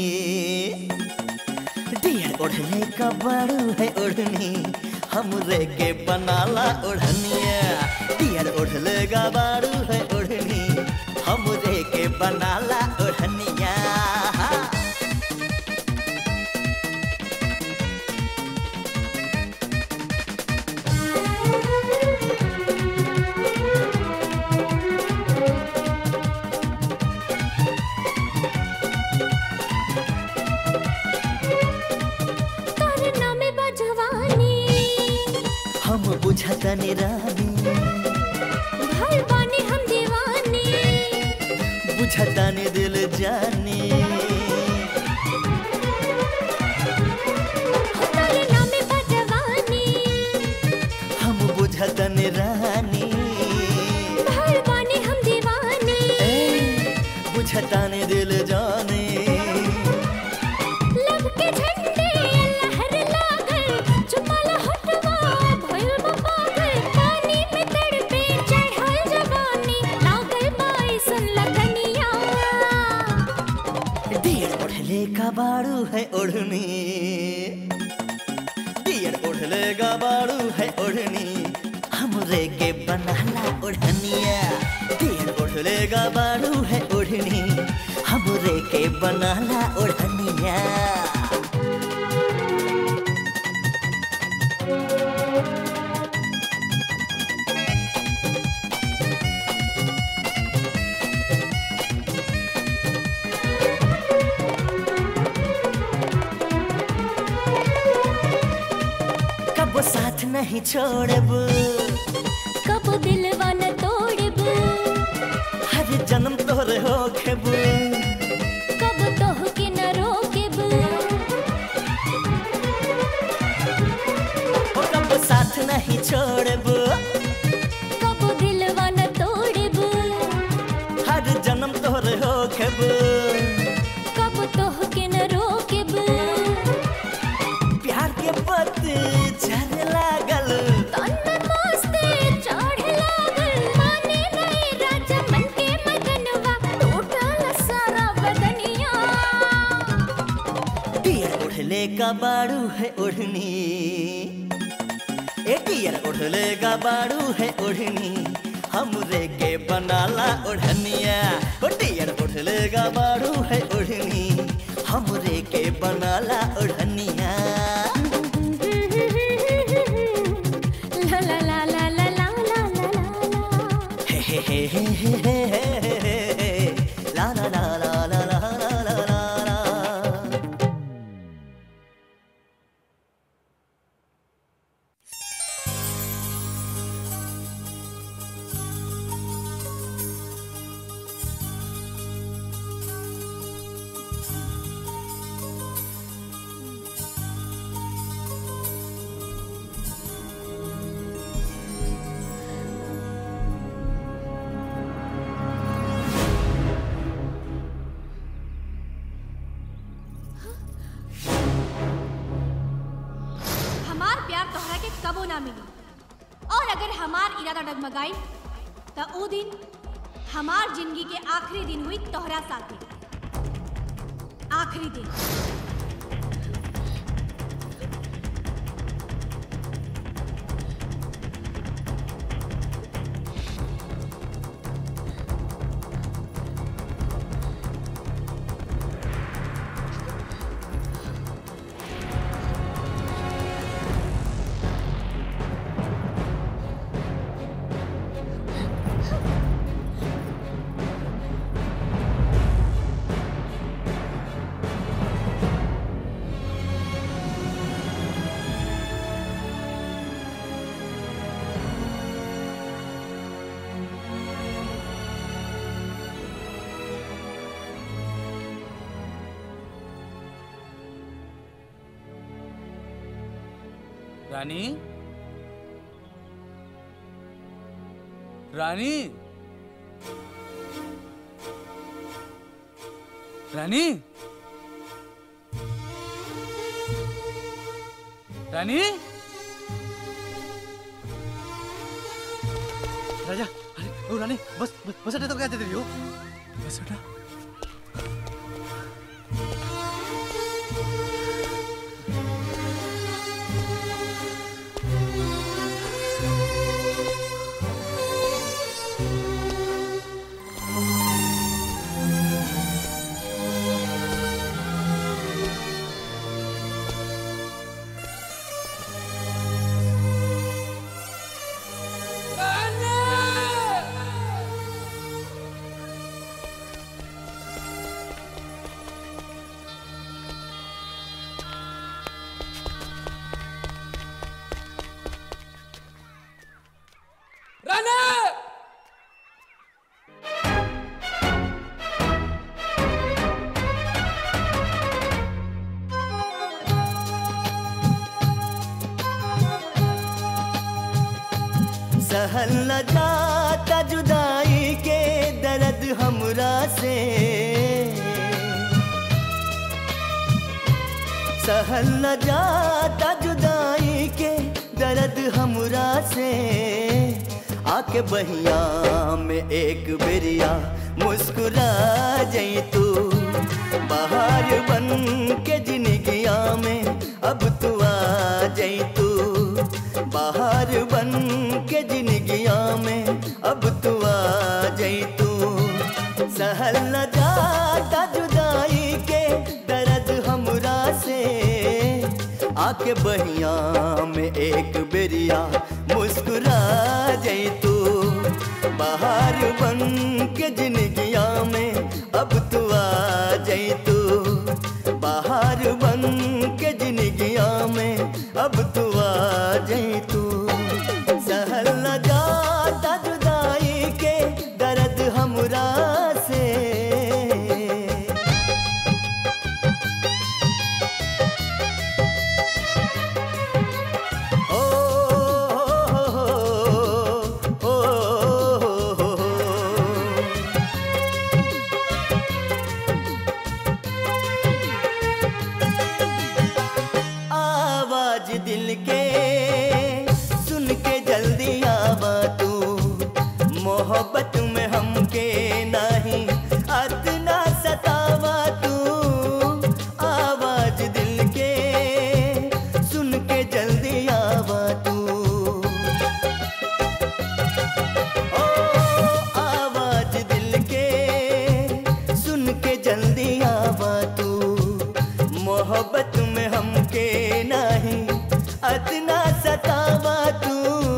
दियर ओढ़ले का बारू है ओढ़नी हमरे के बनाला ओढ़निया दियर ओढ़ले का बारू है ओढ़नी हमरे के बनाला ओढ़निया
तोर नाम बजवानी
हम बुझतनी रानी
भर बानी हम दीवानी
बुझतनी दिल जानी
तोर नाम बजवानी
हम बुझतनी रानी
भर बानी हम दीवानी
बुझतनी दिल जानी
लब के झंडे लहर लागल चुपला हटवा भइल बा पागल पानी में तड़पे चढ़ल जवानी लागल बाइसन लगनिया
दियर ओढ़ले का बारू है ओढ़नी दियर ओढ़ले का बारू है बनाला ओढ़निया कब साथ नहीं छोड़ब
कब दिलवा न तोड़ब
हर जन्म तोरे हो खेब
कब तोह के न रोकेब
ओ कब साथ नहीं छोड़ब
कब दिलवा न तोड़ब
हर जन्म तोरे हो खेब
कब तोह के न रोकेब
प्यार के पत्ते झरे लागल
तन में मस्ती चढ़े लागल माने नहीं राजा मन के मगनवा टूटल सारा बदनिया
डियर उड़ले का बाड़ू है ओढ़नी ए डियर उड़ले का बाड़ू है ओढ़नी हमरे के बनाला ओढ़निया ओ डियर उड़ले का बाड़ू है ओढ़नी हमरे के बनाला ओढ़निया
ला ला ला ला ला ला ला ला
हे हे हे हे हे हे हे हे हे ला ला ला ला ला ला ला ला ला ला
हमार प्यार तोहरा के कबो ना मिली और अगर हमार इरादा डगमगाई तो ऊ दिन हमार जिंदगी के आखिरी दिन हुई तोहरा साथे आखिरी दिन
रानी रानी रानी रानी
राजा अरे ओ रानी बस बस बस अड्डे तो क्या देते रही हो
बस अड्डा
रानी
सहल न जाता जुदाई के दर्द हमरा से सहल न जाता जुदाई के दर्द हमरा से आके बहिया में एक बेरिया मुस्कुरा जई तू बाहर बन के जिंदगिया में अब तू आ जई तू बाहर बन के जिंदगिया में अब तू आ जई तू सहल न जाता जुदाई आके बहिया में एक बेरिया मुस्कुरा जाई तू बाहर बन के जिंदगिया में अब तू आ जाई तू बाहर बन के जिंदगिया में अब तू आ जाई तू सहल न जाता जुदाई के दर्द हमरा से ओ हो हो हो आवाज दिल के सुन के जल्दी आवा तू मोहब्बत में हमके नहीं अतना सतावा तू आवाज दिल के सुन के जल्दी आवा तू ओ आवाज दिल के सुन के जल्दी आवा तू मोहब्बत में हमके नहीं अतना सतावा तू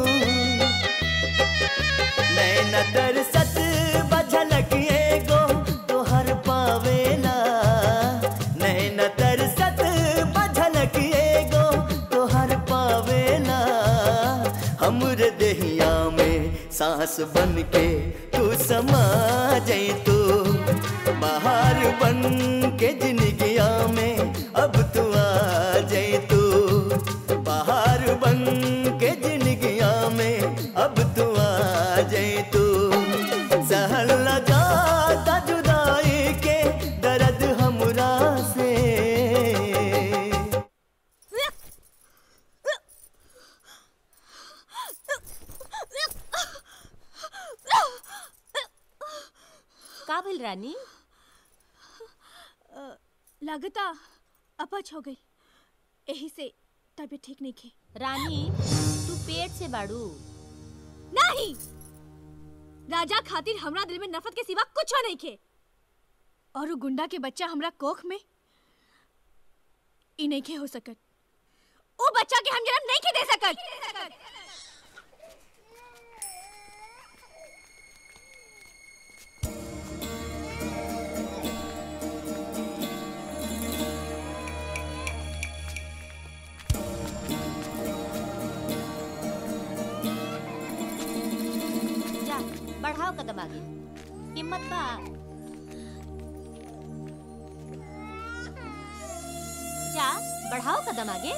नैना तरसत बझलक एगो तोहर पावेला नैना तरसत बझलक एगो तोहर पावेला हमरे देहिया में सांस बन के तू समा जाई तू बाहर बन के जिंदगिया में अब तू आ जाई तू बाहर बन के जिंदगिया में अब तू आ जाई तू सहल न जाता जुदाई के दर्द हमरा से
का भइल रानी
लागता अपच हो गई यही से तबीयत ठीक नहीं खे
रानी तू पेट से बाड़ू
नहीं राजा खातिर हमरा दिल में नफरत के सिवा कुछ नहीं खे और वो गुंडा के बच्चा हमरा कोख में ई नहीं खे हो सकत ओ बच्चा के हम जन्म नहीं के दे सकत
जा बढ़ाओ कदम आगे हिम्मत बा जा बढ़ाओ कदम आगे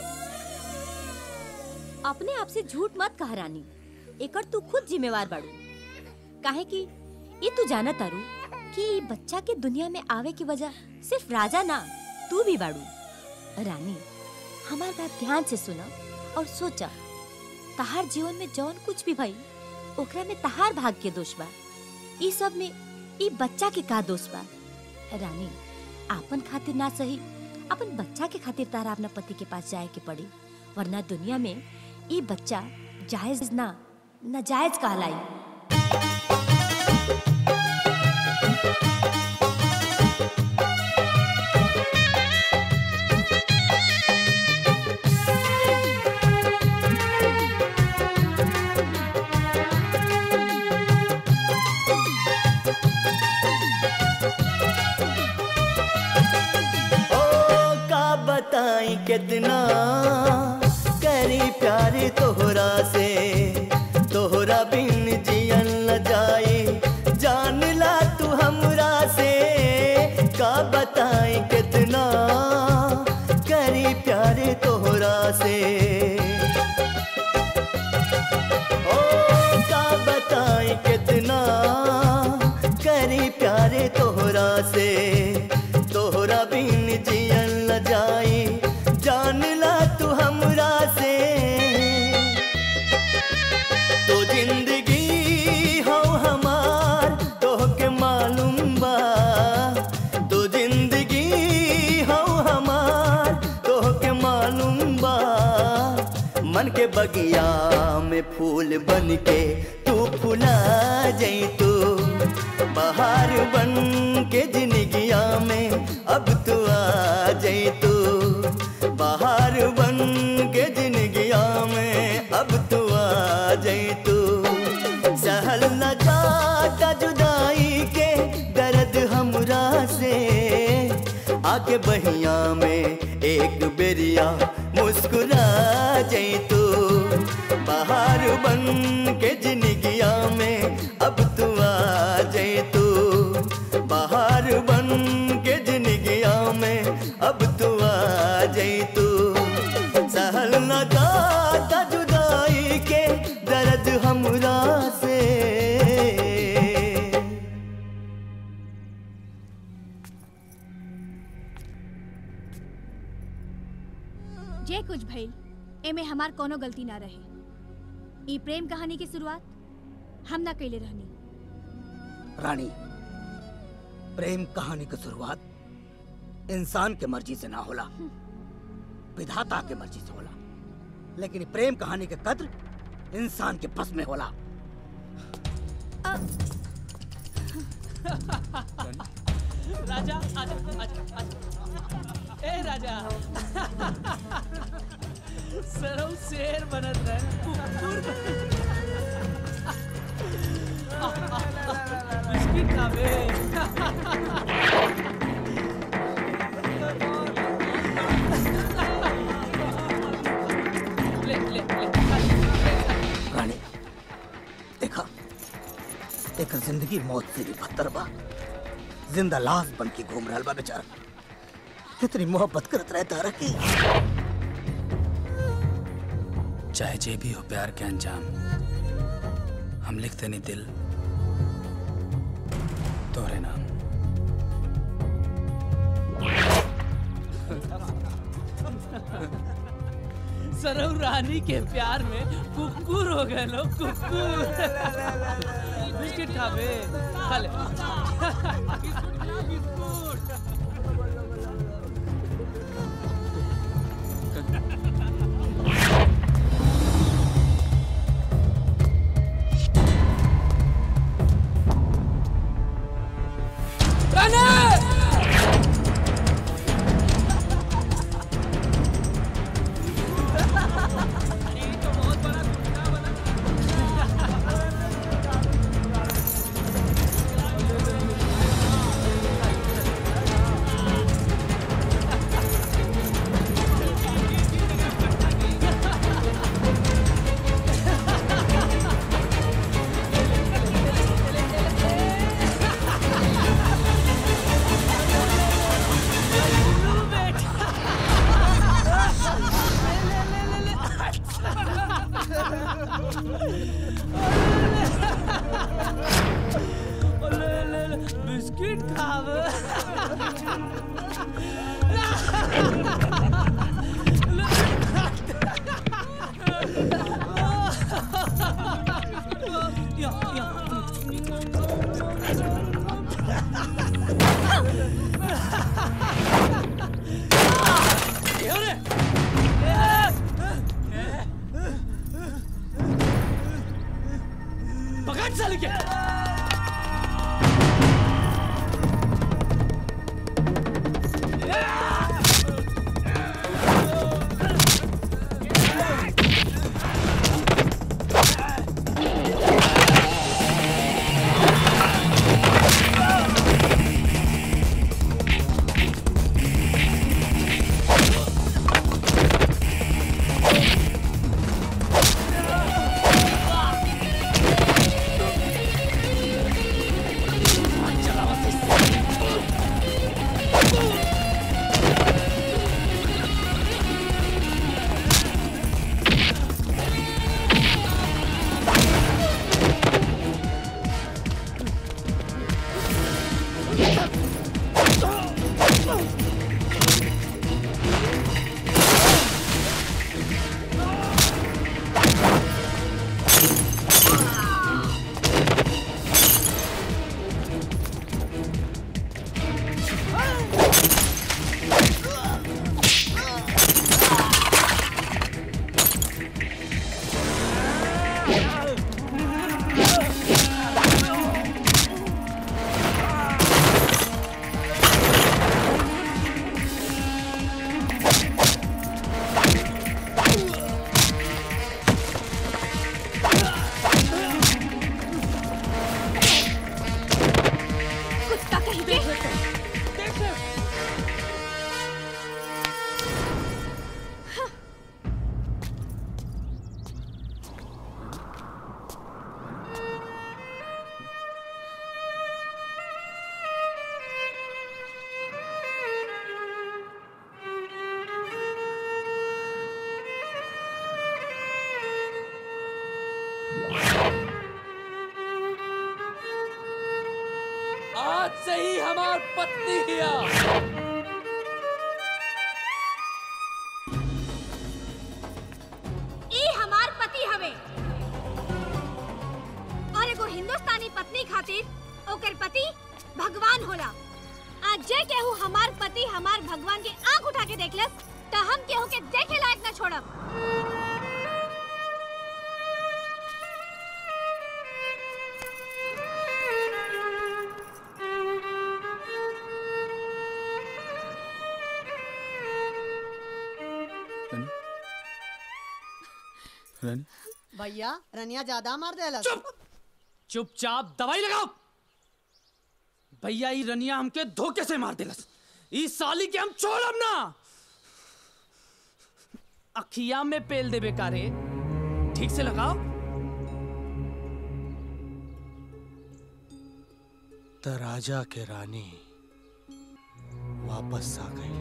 अपने आप से झूठ मत कह रानी एकर तू खुद जिम्मेवार बाड़ू काहे कि ये तू जाना तारू कि ई बच्चा के दुनिया में आवे की वजह सिर्फ राजा ना तू भी बाड़ू रानी हमार बात ध्यान से सुना और सोचा तहार जीवन में जौन कुछ भी भई ओकरा में तहार भाग के दोष बा ई सब में ई बच्चा के का दोष बा रानी आपन खातिर ना सही अपन बच्चा के खातिर तारा अपना पति के पास जाए के पड़ी वरना दुनिया में ई बच्चा जायज ना नाजायज कहलाई
ओ का बताई कितना करी प्यार तोहरा से तोहरा बिन जियन न जाई जान ला तू हमरा से का बताई कितना करी प्यार तोहरा से ओ का बताई कितना करी प्यारे तोहरा से तोहरा बिन जियन न जाई जान ला तू हमरा से तो जिंदगी हो हमार तोहके मालूम बा तो जिंदगी हो हमार तोहके मालूम बा मन के बगिया में फूल बन के तू फुला जाई तू बाहर बन के जिंदगिया में अब तू आ जाई तू बाहर बन आ जाई तू सहल न जाता जुदाई के दर्द हमरा से आके बहिया में एक बेरिया मुस्कुरा जाई तू बाहर बन के जिंदगिया में अब तू आ जाई तू बाहर बन के जिंदगिया में अब तू आ जाई तू सहल न जाता जुदाई के दर्द हमरा से
जे कुछ भइल एमे हमार कोनो गलती ना रहे ई प्रेम कहानी की शुरुआत हम ना कैले रहनी
रानी प्रेम कहानी की शुरुआत इंसान के मर्जी से ना होला विधाता के मर्जी से होला लेकिन ई प्रेम कहानी के कद्र इंसान के बस में होला
राजा आजा आजा आजा ए राजा सरौ शेर बनत रहे कुकुर बिस्किट खाबे ले ले ले
रानी देखा एक जिंदगी मौत से भी बदतर बा जिंदा लाश बन के घूम रहा बा बेचारा कितनी मोहब्बत करत रहे तारा की
चाहे जे भी हो प्यार के अंजाम हम लिखते नहीं दिल तोरे नाम
सरौ रानी के प्यार में कुकुर हो गए लोग कुकुर बिस्किट खाबे खा ले बिस्किट खाबे पकड़ साले के
से ही हमार पत्नी हिया
ई हमार पति हवे और एगो हिंदुस्तानी पत्नी खातिर ओकर पति भगवान होला आज जे केहू हमार पति हमार भगवान के आंख उठा के देखलस त हम केहू के देखे लायक न छोड़ब
रानी
भैया रनिया ज्यादा मार देलस
चुपचाप दवाई लगाओ भैया ई रनिया हमके धोखे से मार देलस ई साली के हम छोड़ब ना अखिया में पेल देबे कारे ठीक से लगाओ
त राजा के रानी वापस आ गई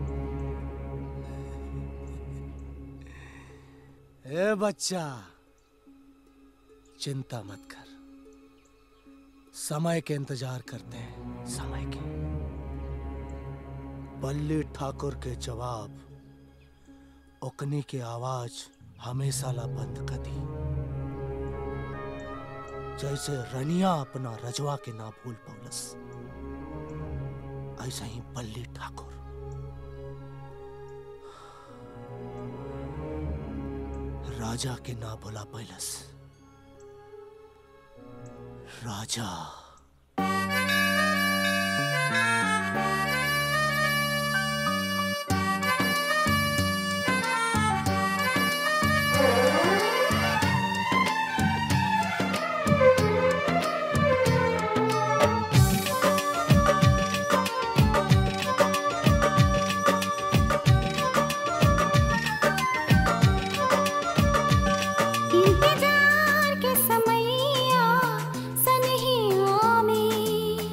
ए बच्चा चिंता मत कर समय के इंतजार करते हैं समय के बल्ली ठाकुर के जवाब ओकनी के आवाज हमेशा ला बंद कर दी जैसे रनिया अपना रजवा के ना भूल पौलस ऐसा ही बल्ली ठाकुर राजा के ना भुला पैलस राजा
इंतजार के समैया सनहिया में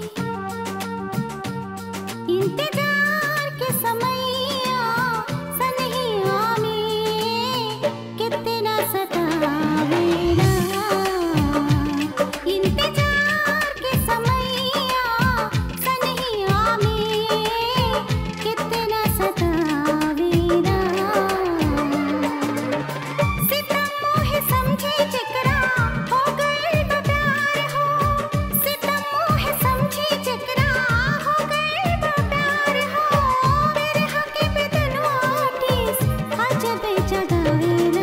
इंतजार के समैया सनहिया में कितना सतावेला इंतजार के समैया सनहिया में कितना सतावेला सितम मोहे समझे जेकरा हो गइल बा प्यार हो सितम मोहे समझे जेकरा हो गइल बा प्यार हो मेरे हके बेदनवा टीस अजब जगावेला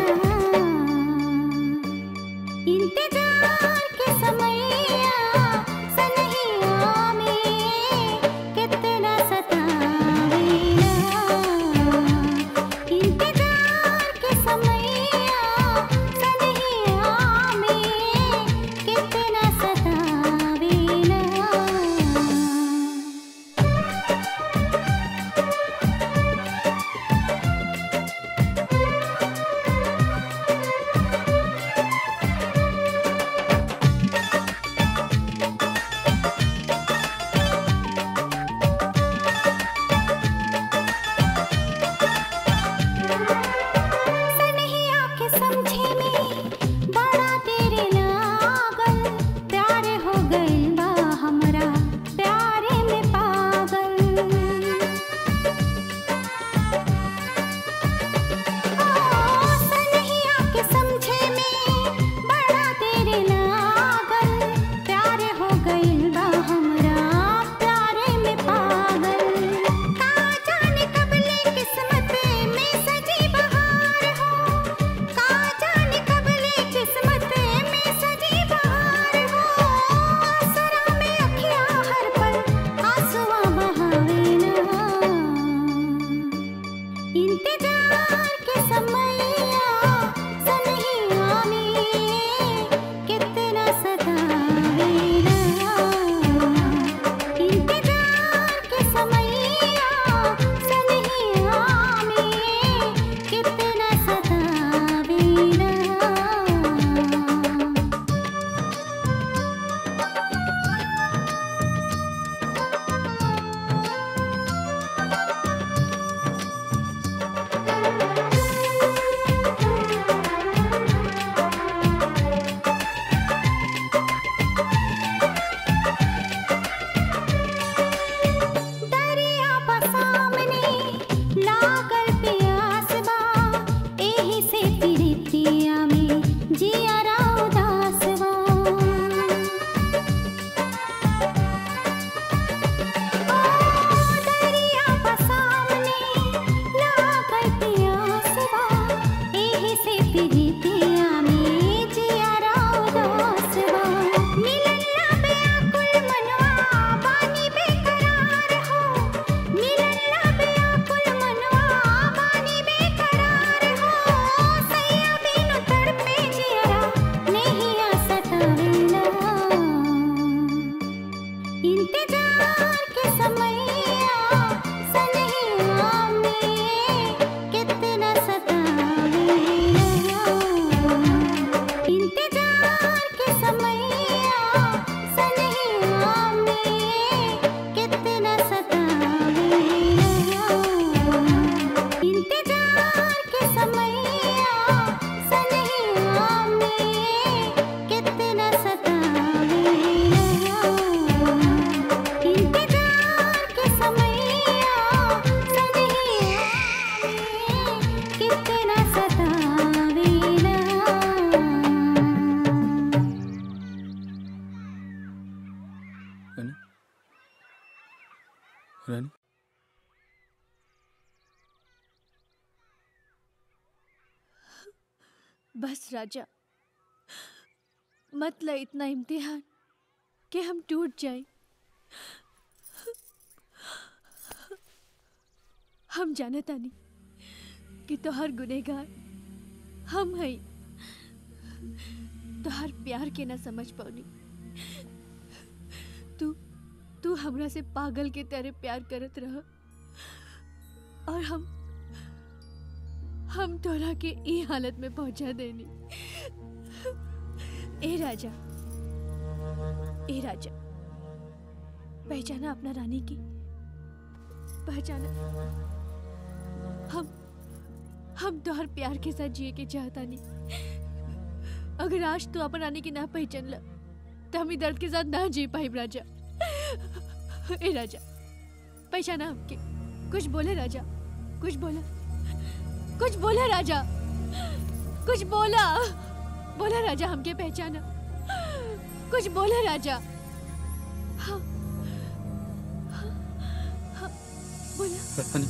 इंतजार के समैया सनहिया में कितना सतावेला इंतजार के समैया सनहिया में कितना सतावेला सनहिया के समझे में बड़ा तेरे लागल प्यारे हो गइल बा हमरा प्यारे में पागल ओ सनहिया के समझे में बड़ा तेरे लागल प्यारे हो गइल बा हमरा प्यारे में पागल का जाने कबले किस्मत में सजी बहार हो का जाने कबले किस्मत में सजी बहार हो आसरा में अखिया हर पल आंसुआ बहावेला इंतजार के समैया सनहिया में कितना सतावेला इंतजार के समैया सनहिया में कितना सतावेला कितना सतावेला इंतजार के समैया सनहिया कितना सतावेला
रानी रानी
बस राजा मत ले इतना इम्तिहान कि हम टूट जाएं हम जाने तानी कि तोहर गुनेगार हम हई तोहर प्यार के ना समझ पौनी तू तू हमरा से पागल के तरह प्यार करत रह और हम हम तोरा के ई हालत में पहुंचा देनी ए राजा ए राजा पहचाना अपना रानी की पहचाना हम हम तोहर प्यार के साथ जिए के चाहता नहीं अगर आज तू अपन रानी की ना पहचान ल तो हम ई दर्द के साथ ना जी पाई राजा ए राजा पहचाना हमके कुछ बोले राजा कुछ बोला कुछ बोला राजा कुछ बोला बोला राजा हमके पहचाना कुछ बोला राजा हाँ हाँ, हाँ, बोला
रानी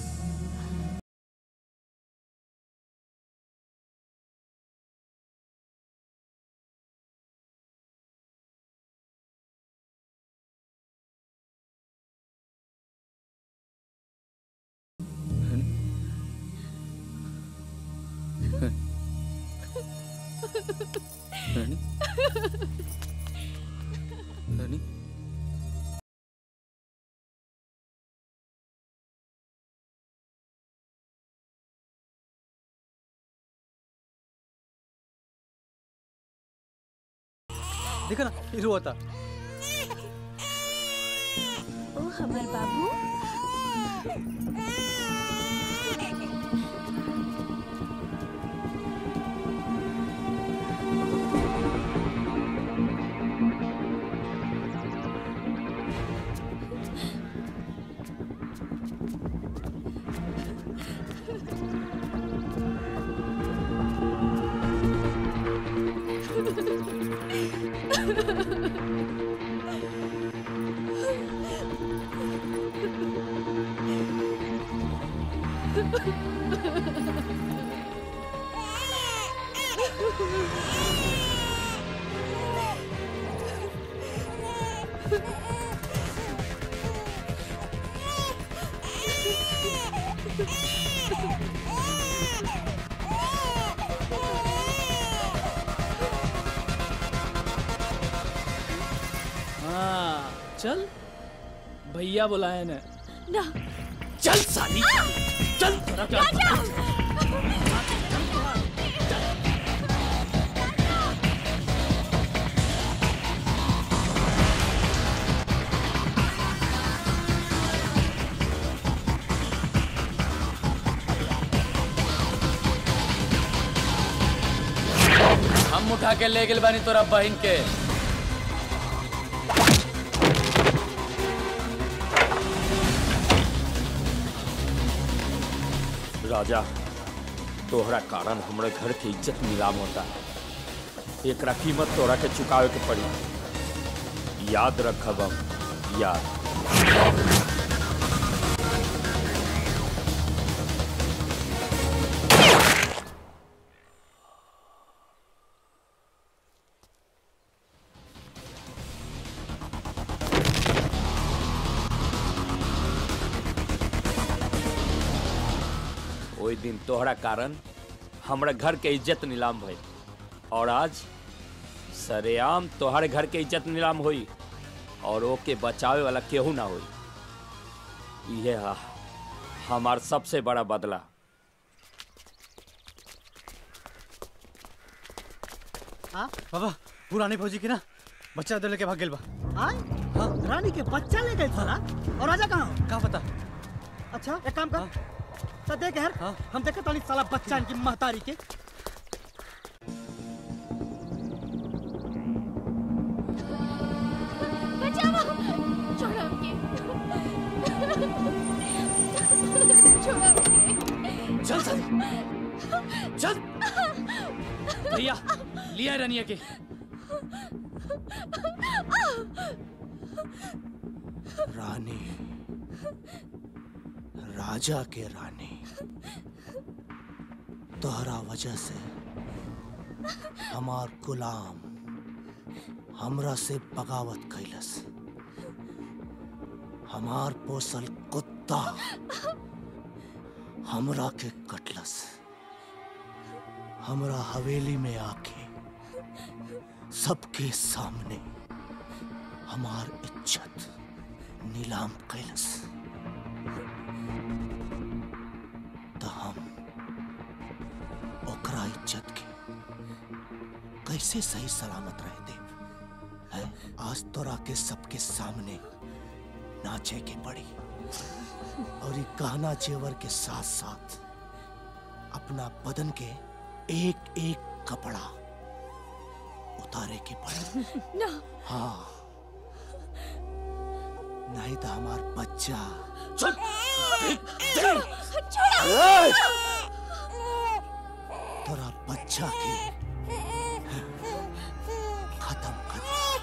रानी रानी
देखा ना ये रो था
ओ हमर बाबू
हाँ चल भैया बुलाए ने
ना
चल साली चल तेरा क्या
हम उठा के ले गेल बानी तोरा बहन के
राजा तोहरा कारण हमरे घर के इज्जत नीलाम होता है एकरा कीमत तोरा के चुकावे के पड़ी याद रखब हम याद ओई दिन तोहरा कारण हमरा घर के इज्जत नीलाम भइल और आज सरेआम तोहरे घर के इज्जत नीलाम होई और ओके बचावे वाला केहू ना होई ये हा हमार सबसे बड़ा बदला
हाँ बाबा पुरानी फौजी की ना बच्चा दे लेके भाग गेल बा
हाँ? रानी के बच्चा ले गए साला और राजा कहाँ
का पता
अच्छा एक काम कर तो देख यार हम देखे ताली साला बच्चा इनकी महतारी के
चल भैया लिया है रनिया के
रानी राजा के रानी तोहरा वजह से हमार गुलाम हमरा से बगावत कैलस हमार पोसल कुत्ता हमरा के कटलस हमरा हवेली में आके सबके सामने हमार इज्जत नीलाम कैलस तो हम ओकरा इज्जत के कैसे सही सलामत रह दे है आज तोरा के सबके सामने नाचे के पड़ी और ये गहना जेवर के साथ साथ अपना बदन के एक एक कपड़ा उतारे के पड़ी
ना
हाँ नहीं तो हमार बच्चा ए! तोरा बच्चा के खत्म कर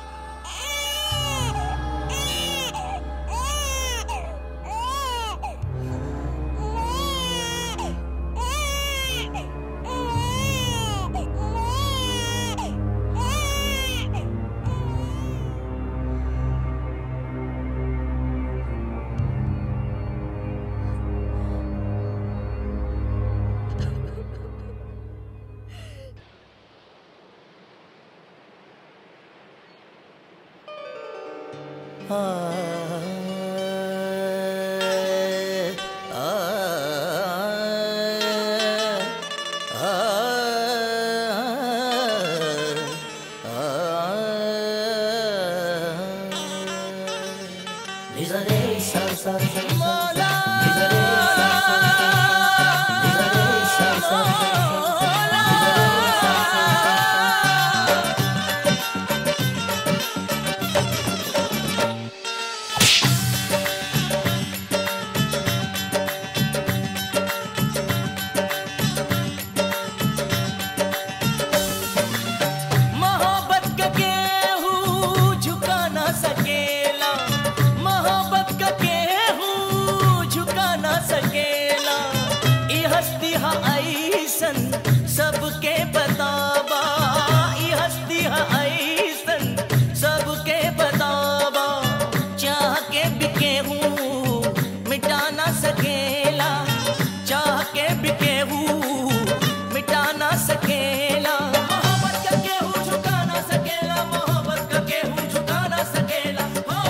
मोहब्बत का केहू झुका ना सकेला मोहब्बत का केहू झुका ना सकेला ई हस्ती हा ऐसन सबके बतावा ई हस्ती हा ऐसन सबके बतावा चाह के भी केहू मिटा ना सकेला चाह के भी केहू मिटा ना सकेला मोहब्बत का केहू झुका ना सकेला मोहब्बत का केहू झुका ना सकेला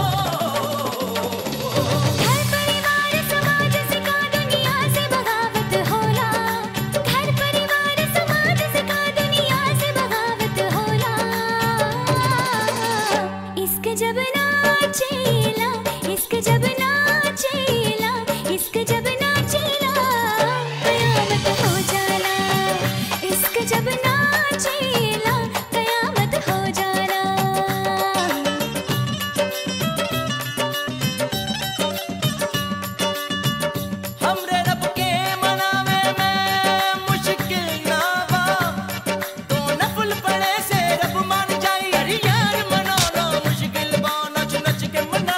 घर परिवार समाज से का दुनिया से बगावत होला घर परिवार समाज से का दुनिया से बगावत होला इश्क जब नाचेला इश्क जब नाचेला इश्क जब नाचेला कयामत हो जाला इश्क जब नाचेला कयामत हो जाला
हमरे रब के मनावे में मुश्किल ना बा तो नफल पड़े से रब मान जाई अरे यार मनाना मुश्किल बा नच नच के मना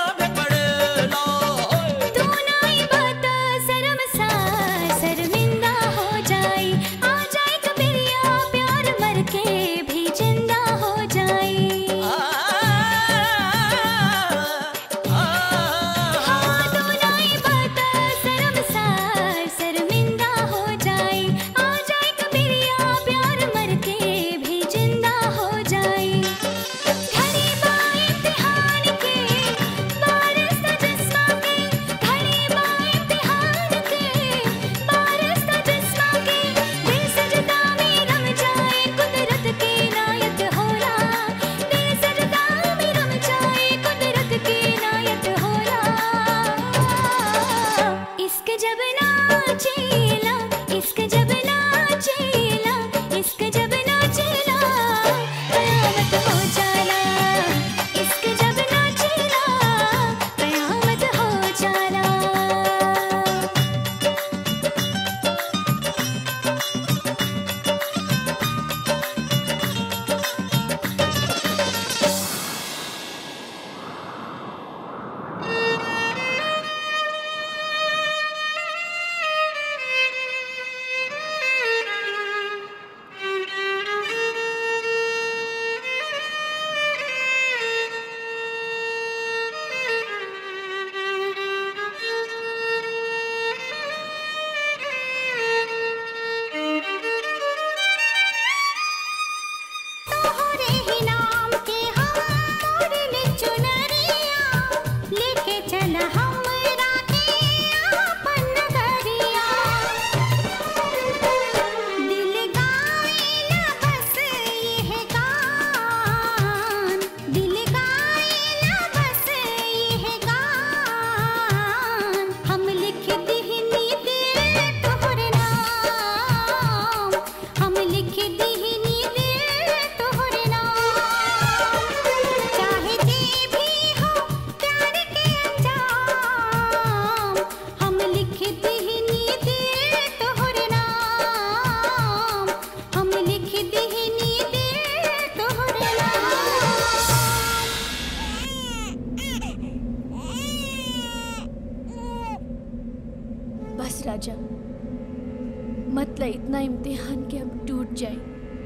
राजा मतलब इतना इम्तिहान के हम टूट जाए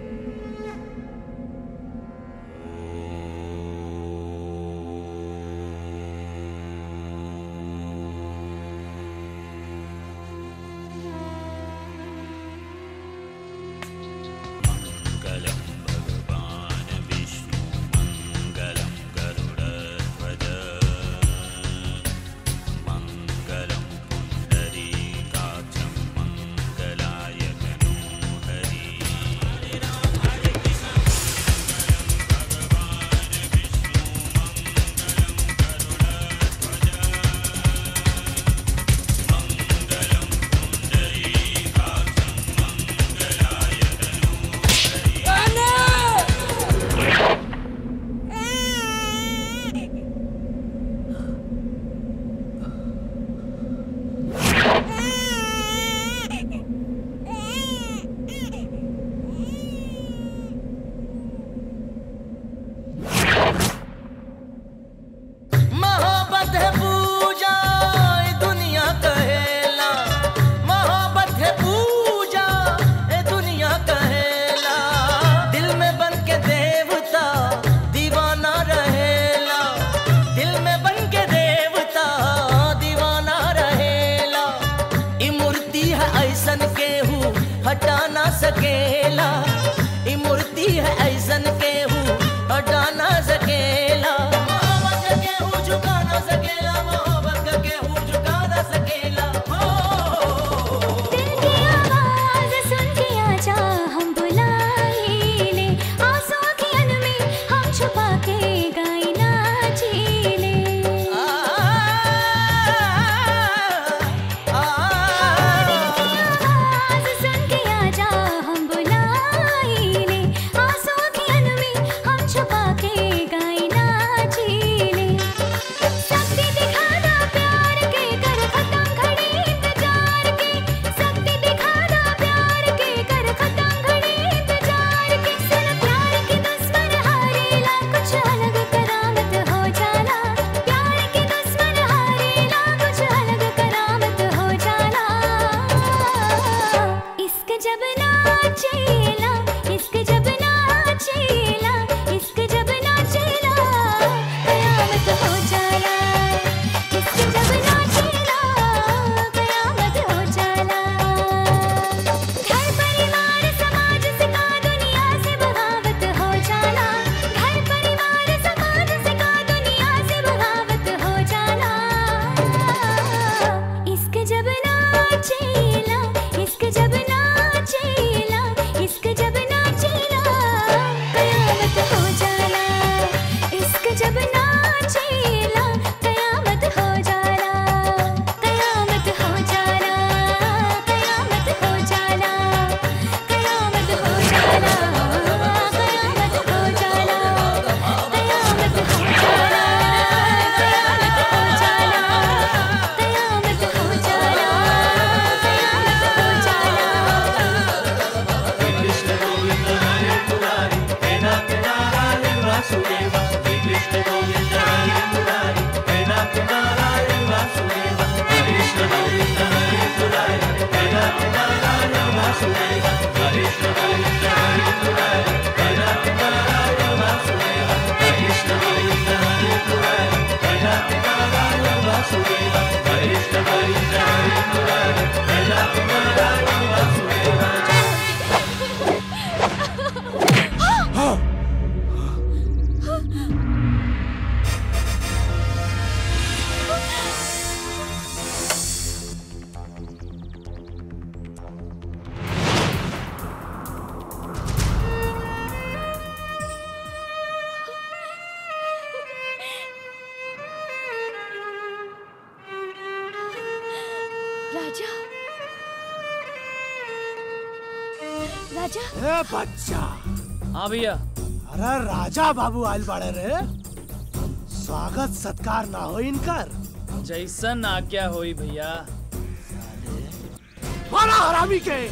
मङ्गलं भगवान् विष्णु मङ्गलं गरुडध्वज मङ्गलं पुण्डरीकाक्षं मङ्गलाय तनूहरि
मोहब्बत है पूजा ए दुनिया कहेला मोहब्बत है पूजा ए दुनिया कहेला दिल में बन के देवता दीवाना रहेला दिल में बन के देवता दीवाना रहेला ई मूर्ति है ऐसन केहू हटा ना सकेला ई मूर्ति है ऐसन केहू हटा ना सकेला मोहब्बत का केहू झुका ना सकेला मोहब्बत का केहू झुका ना सकेला
आवाज सुन के आजा हम बुलाएले आंसू की अन में हम छुपा के गाए नाचेले आवाज सुन के आजा हम बुलाएले आंसू की अन में हम छुपा के गाए नाचेले शक्ति दिखाना प्यार के कर खत्म घड़ी इंतजार के शक्ति दिखाना प्यार के कर खत्म घड़ी इंतजार के सुन प्यार के दुश्मन हारेला कुछ अलग करामत हो जाला प्यार के दुश्मन हारेला कुछ अलग करामत हो जाला इश्क जब नाचेला इश्क जब नाचेला इश्क जब नाचेला कयामत हो जाला इश्क जब नाचेला कयामत हो जाला घर परिवार समाज से का दुनिया से बगावत हो जाला घर परिवार समाज से का दुनिया से बगावत हो जाला इश्क जब नाचेला इश्क जब नाचेला इश्क जब नाचेला कयामत हो जाला इश्क जब नाचेला कयामत हो जाला कयामत हो जाला कयामत हो जाला कयामत हो जाला कयामत हो जाला कयामत हो जाला कयामत हो जाला कयामत हो जाला
कृष्ण गोविंद हरे मुरारी हे नाथ नारायण वासुदेवा श्री कृष्ण गोविंद हरे मुरारी हे नाथ नारायण वासुदेवा कृष्ण गोविंद हरे मुरारी हे नाथ नारायण वासुदेवा कृष्ण गोविंद हरे मुरारी हे नाथ नारायण वासुदेवा कृष्ण गोविंद हरे मुरारी हे नाथ नारायण वासुदेवा कृष्ण गोविंद हरे मुरारी हे नाथ नारायण वासुदेवा
राजा राजा
ए बच्चा
हाँ भैया
अरे राजा बाबू आयल बाड़े रे स्वागत सत्कार ना हो इनकर
जैसन आज्ञा होई भैया
मारा हरामी के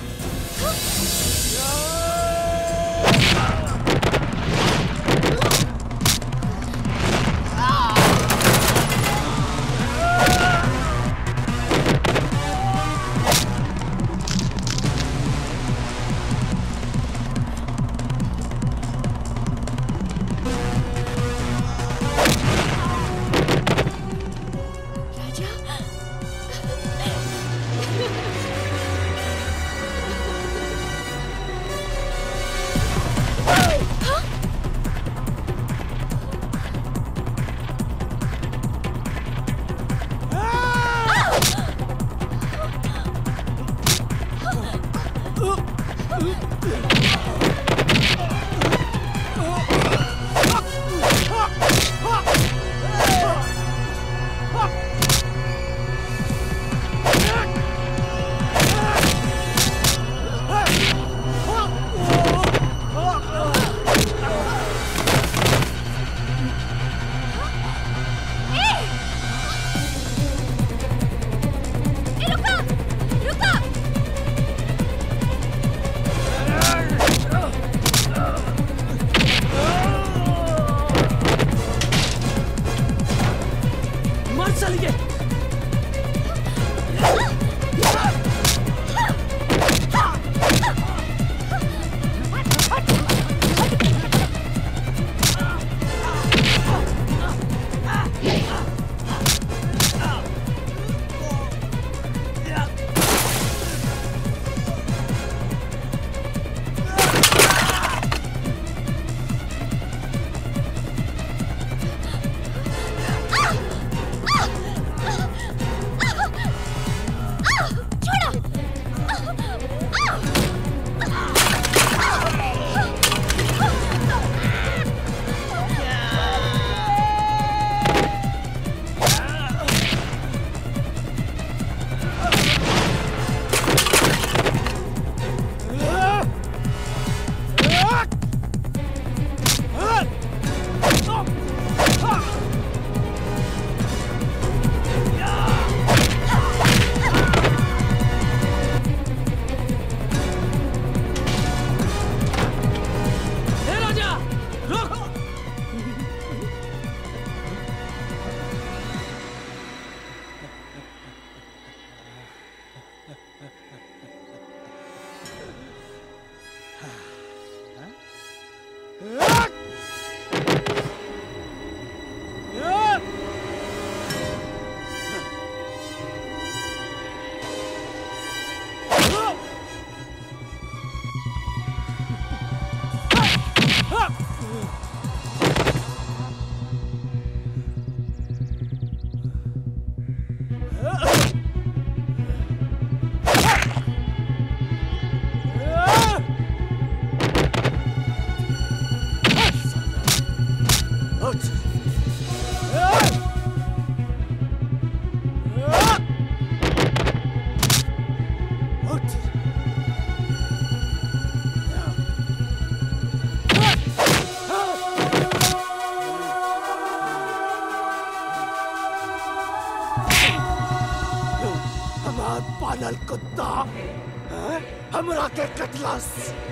पालल कुत्ता हैं? हमरा के कटलस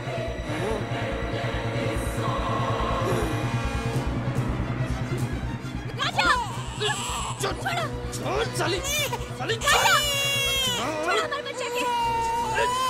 राजा छोड़ो
छोड़ चली चली
राजा छोड़ो हमारे बच्चे के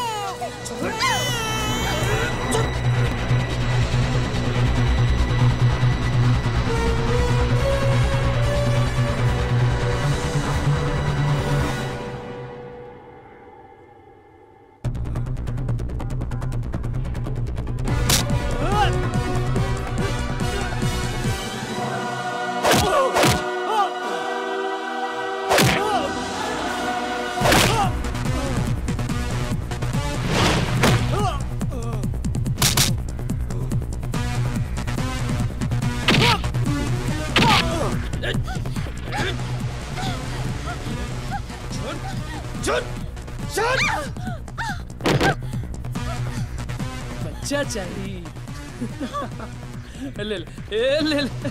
बच्चा चाहिए ले ले ए, ले ले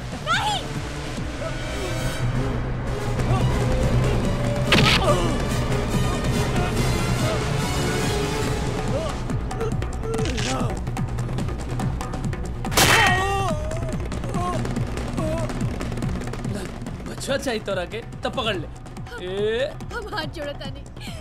बच्चा चाहिए तोरा के तब पकड़ ले ए
हम हाथ जोड़ो तानी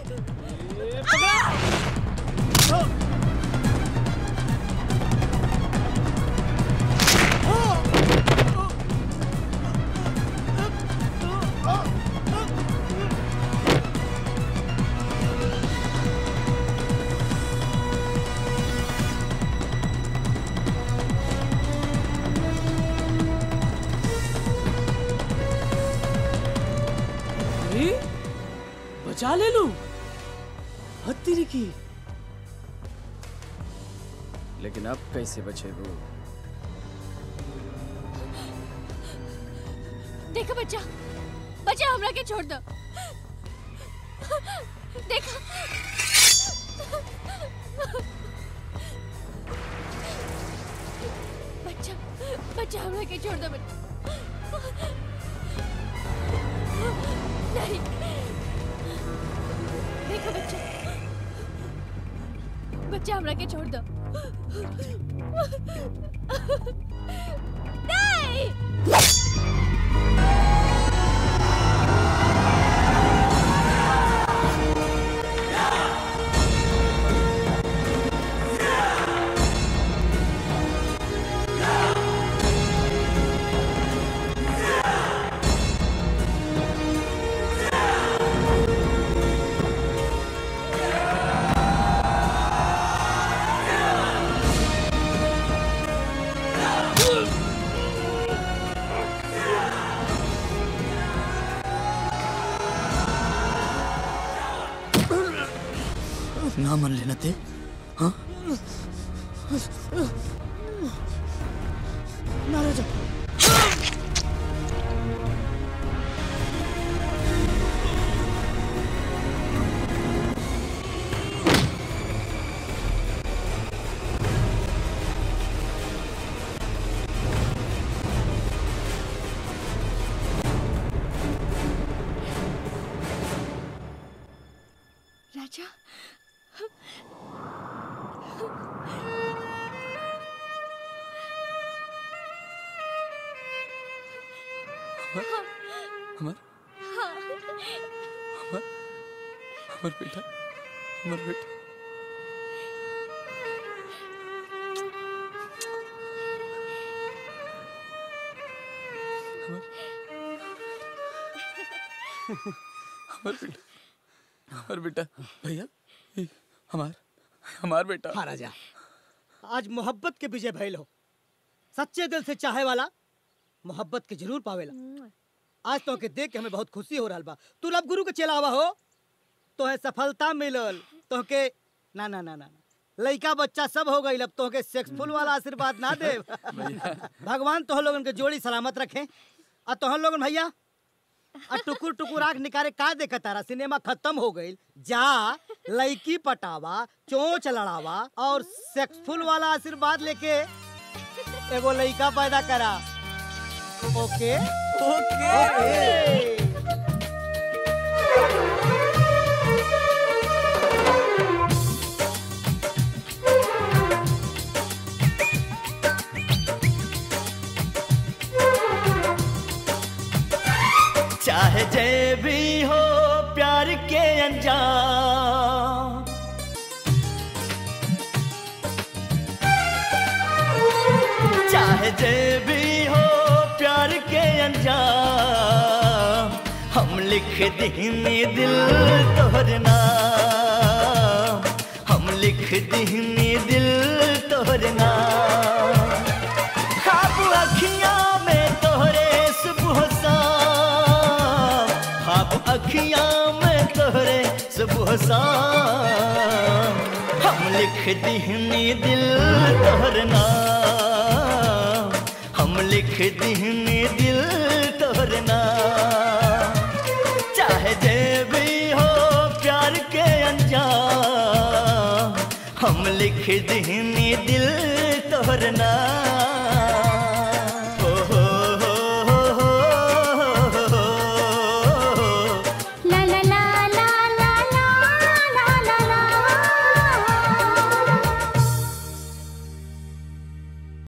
अरे बचा ले लू हत्ती की
लेकिन अब कैसे बचेगो
देखो बच्चा बच्चा हमरा के छोड़ दो देखो बच्चा बच्चा हमरा के छोड़ दो बच्चा नहीं देखो बच्चा बच्चा हमरा के छोड़ दो नहीं
ना मन लेना ते हाँ
ना राजा
राजा
हमार हमार हमार बेटा हमार बेटा हमार बेटा हमार बेटा भैया ये हमार हमार बेटा
हाँ राजा आज मोहब्बत के विजय भइल हो सच्चे दिल से चाहे वाला मोहब्बत के जरूर पावेला आज तो के देख के हमें बहुत खुशी हो रहा बा तू लब गुरु के चलावा हो तो है सफलता मिलल तो के ना ना ना ना ना। लइका बच्चा सब हो गई अब तो के सेक्सफुल वाला आशीर्वाद ना दे भगवान तो लोगन के जोड़ी सलामत रखे और तो लोगन भैया आ टुकुर टुकुर आंख निकारे का देखा तारा सिनेमा खत्म हो गई जा लड़की पटावा चोंच लड़ावा और सेक्सफुल वाला आशीर्वाद लेके एगो लड़का पैदा करा ओके ओके
चाहे जे भी हो प्यार के अंजाम चाहे जे भी हो प्यार के अंजाम हम लिख दीनी दिल तोहर नाम हम लिख दीनी दिल तोहर नाम खाब अखियां में तोहरे सुबह शाम खाब अखियां में तोहरे सुबह शाम हम लिख दीनी दिल तोहर नाम हम लिख दीनी दिल तोहर नाम चाहे जे भी हो प्यार के अंजाम हम लिख दीनी दिल तोहर नाम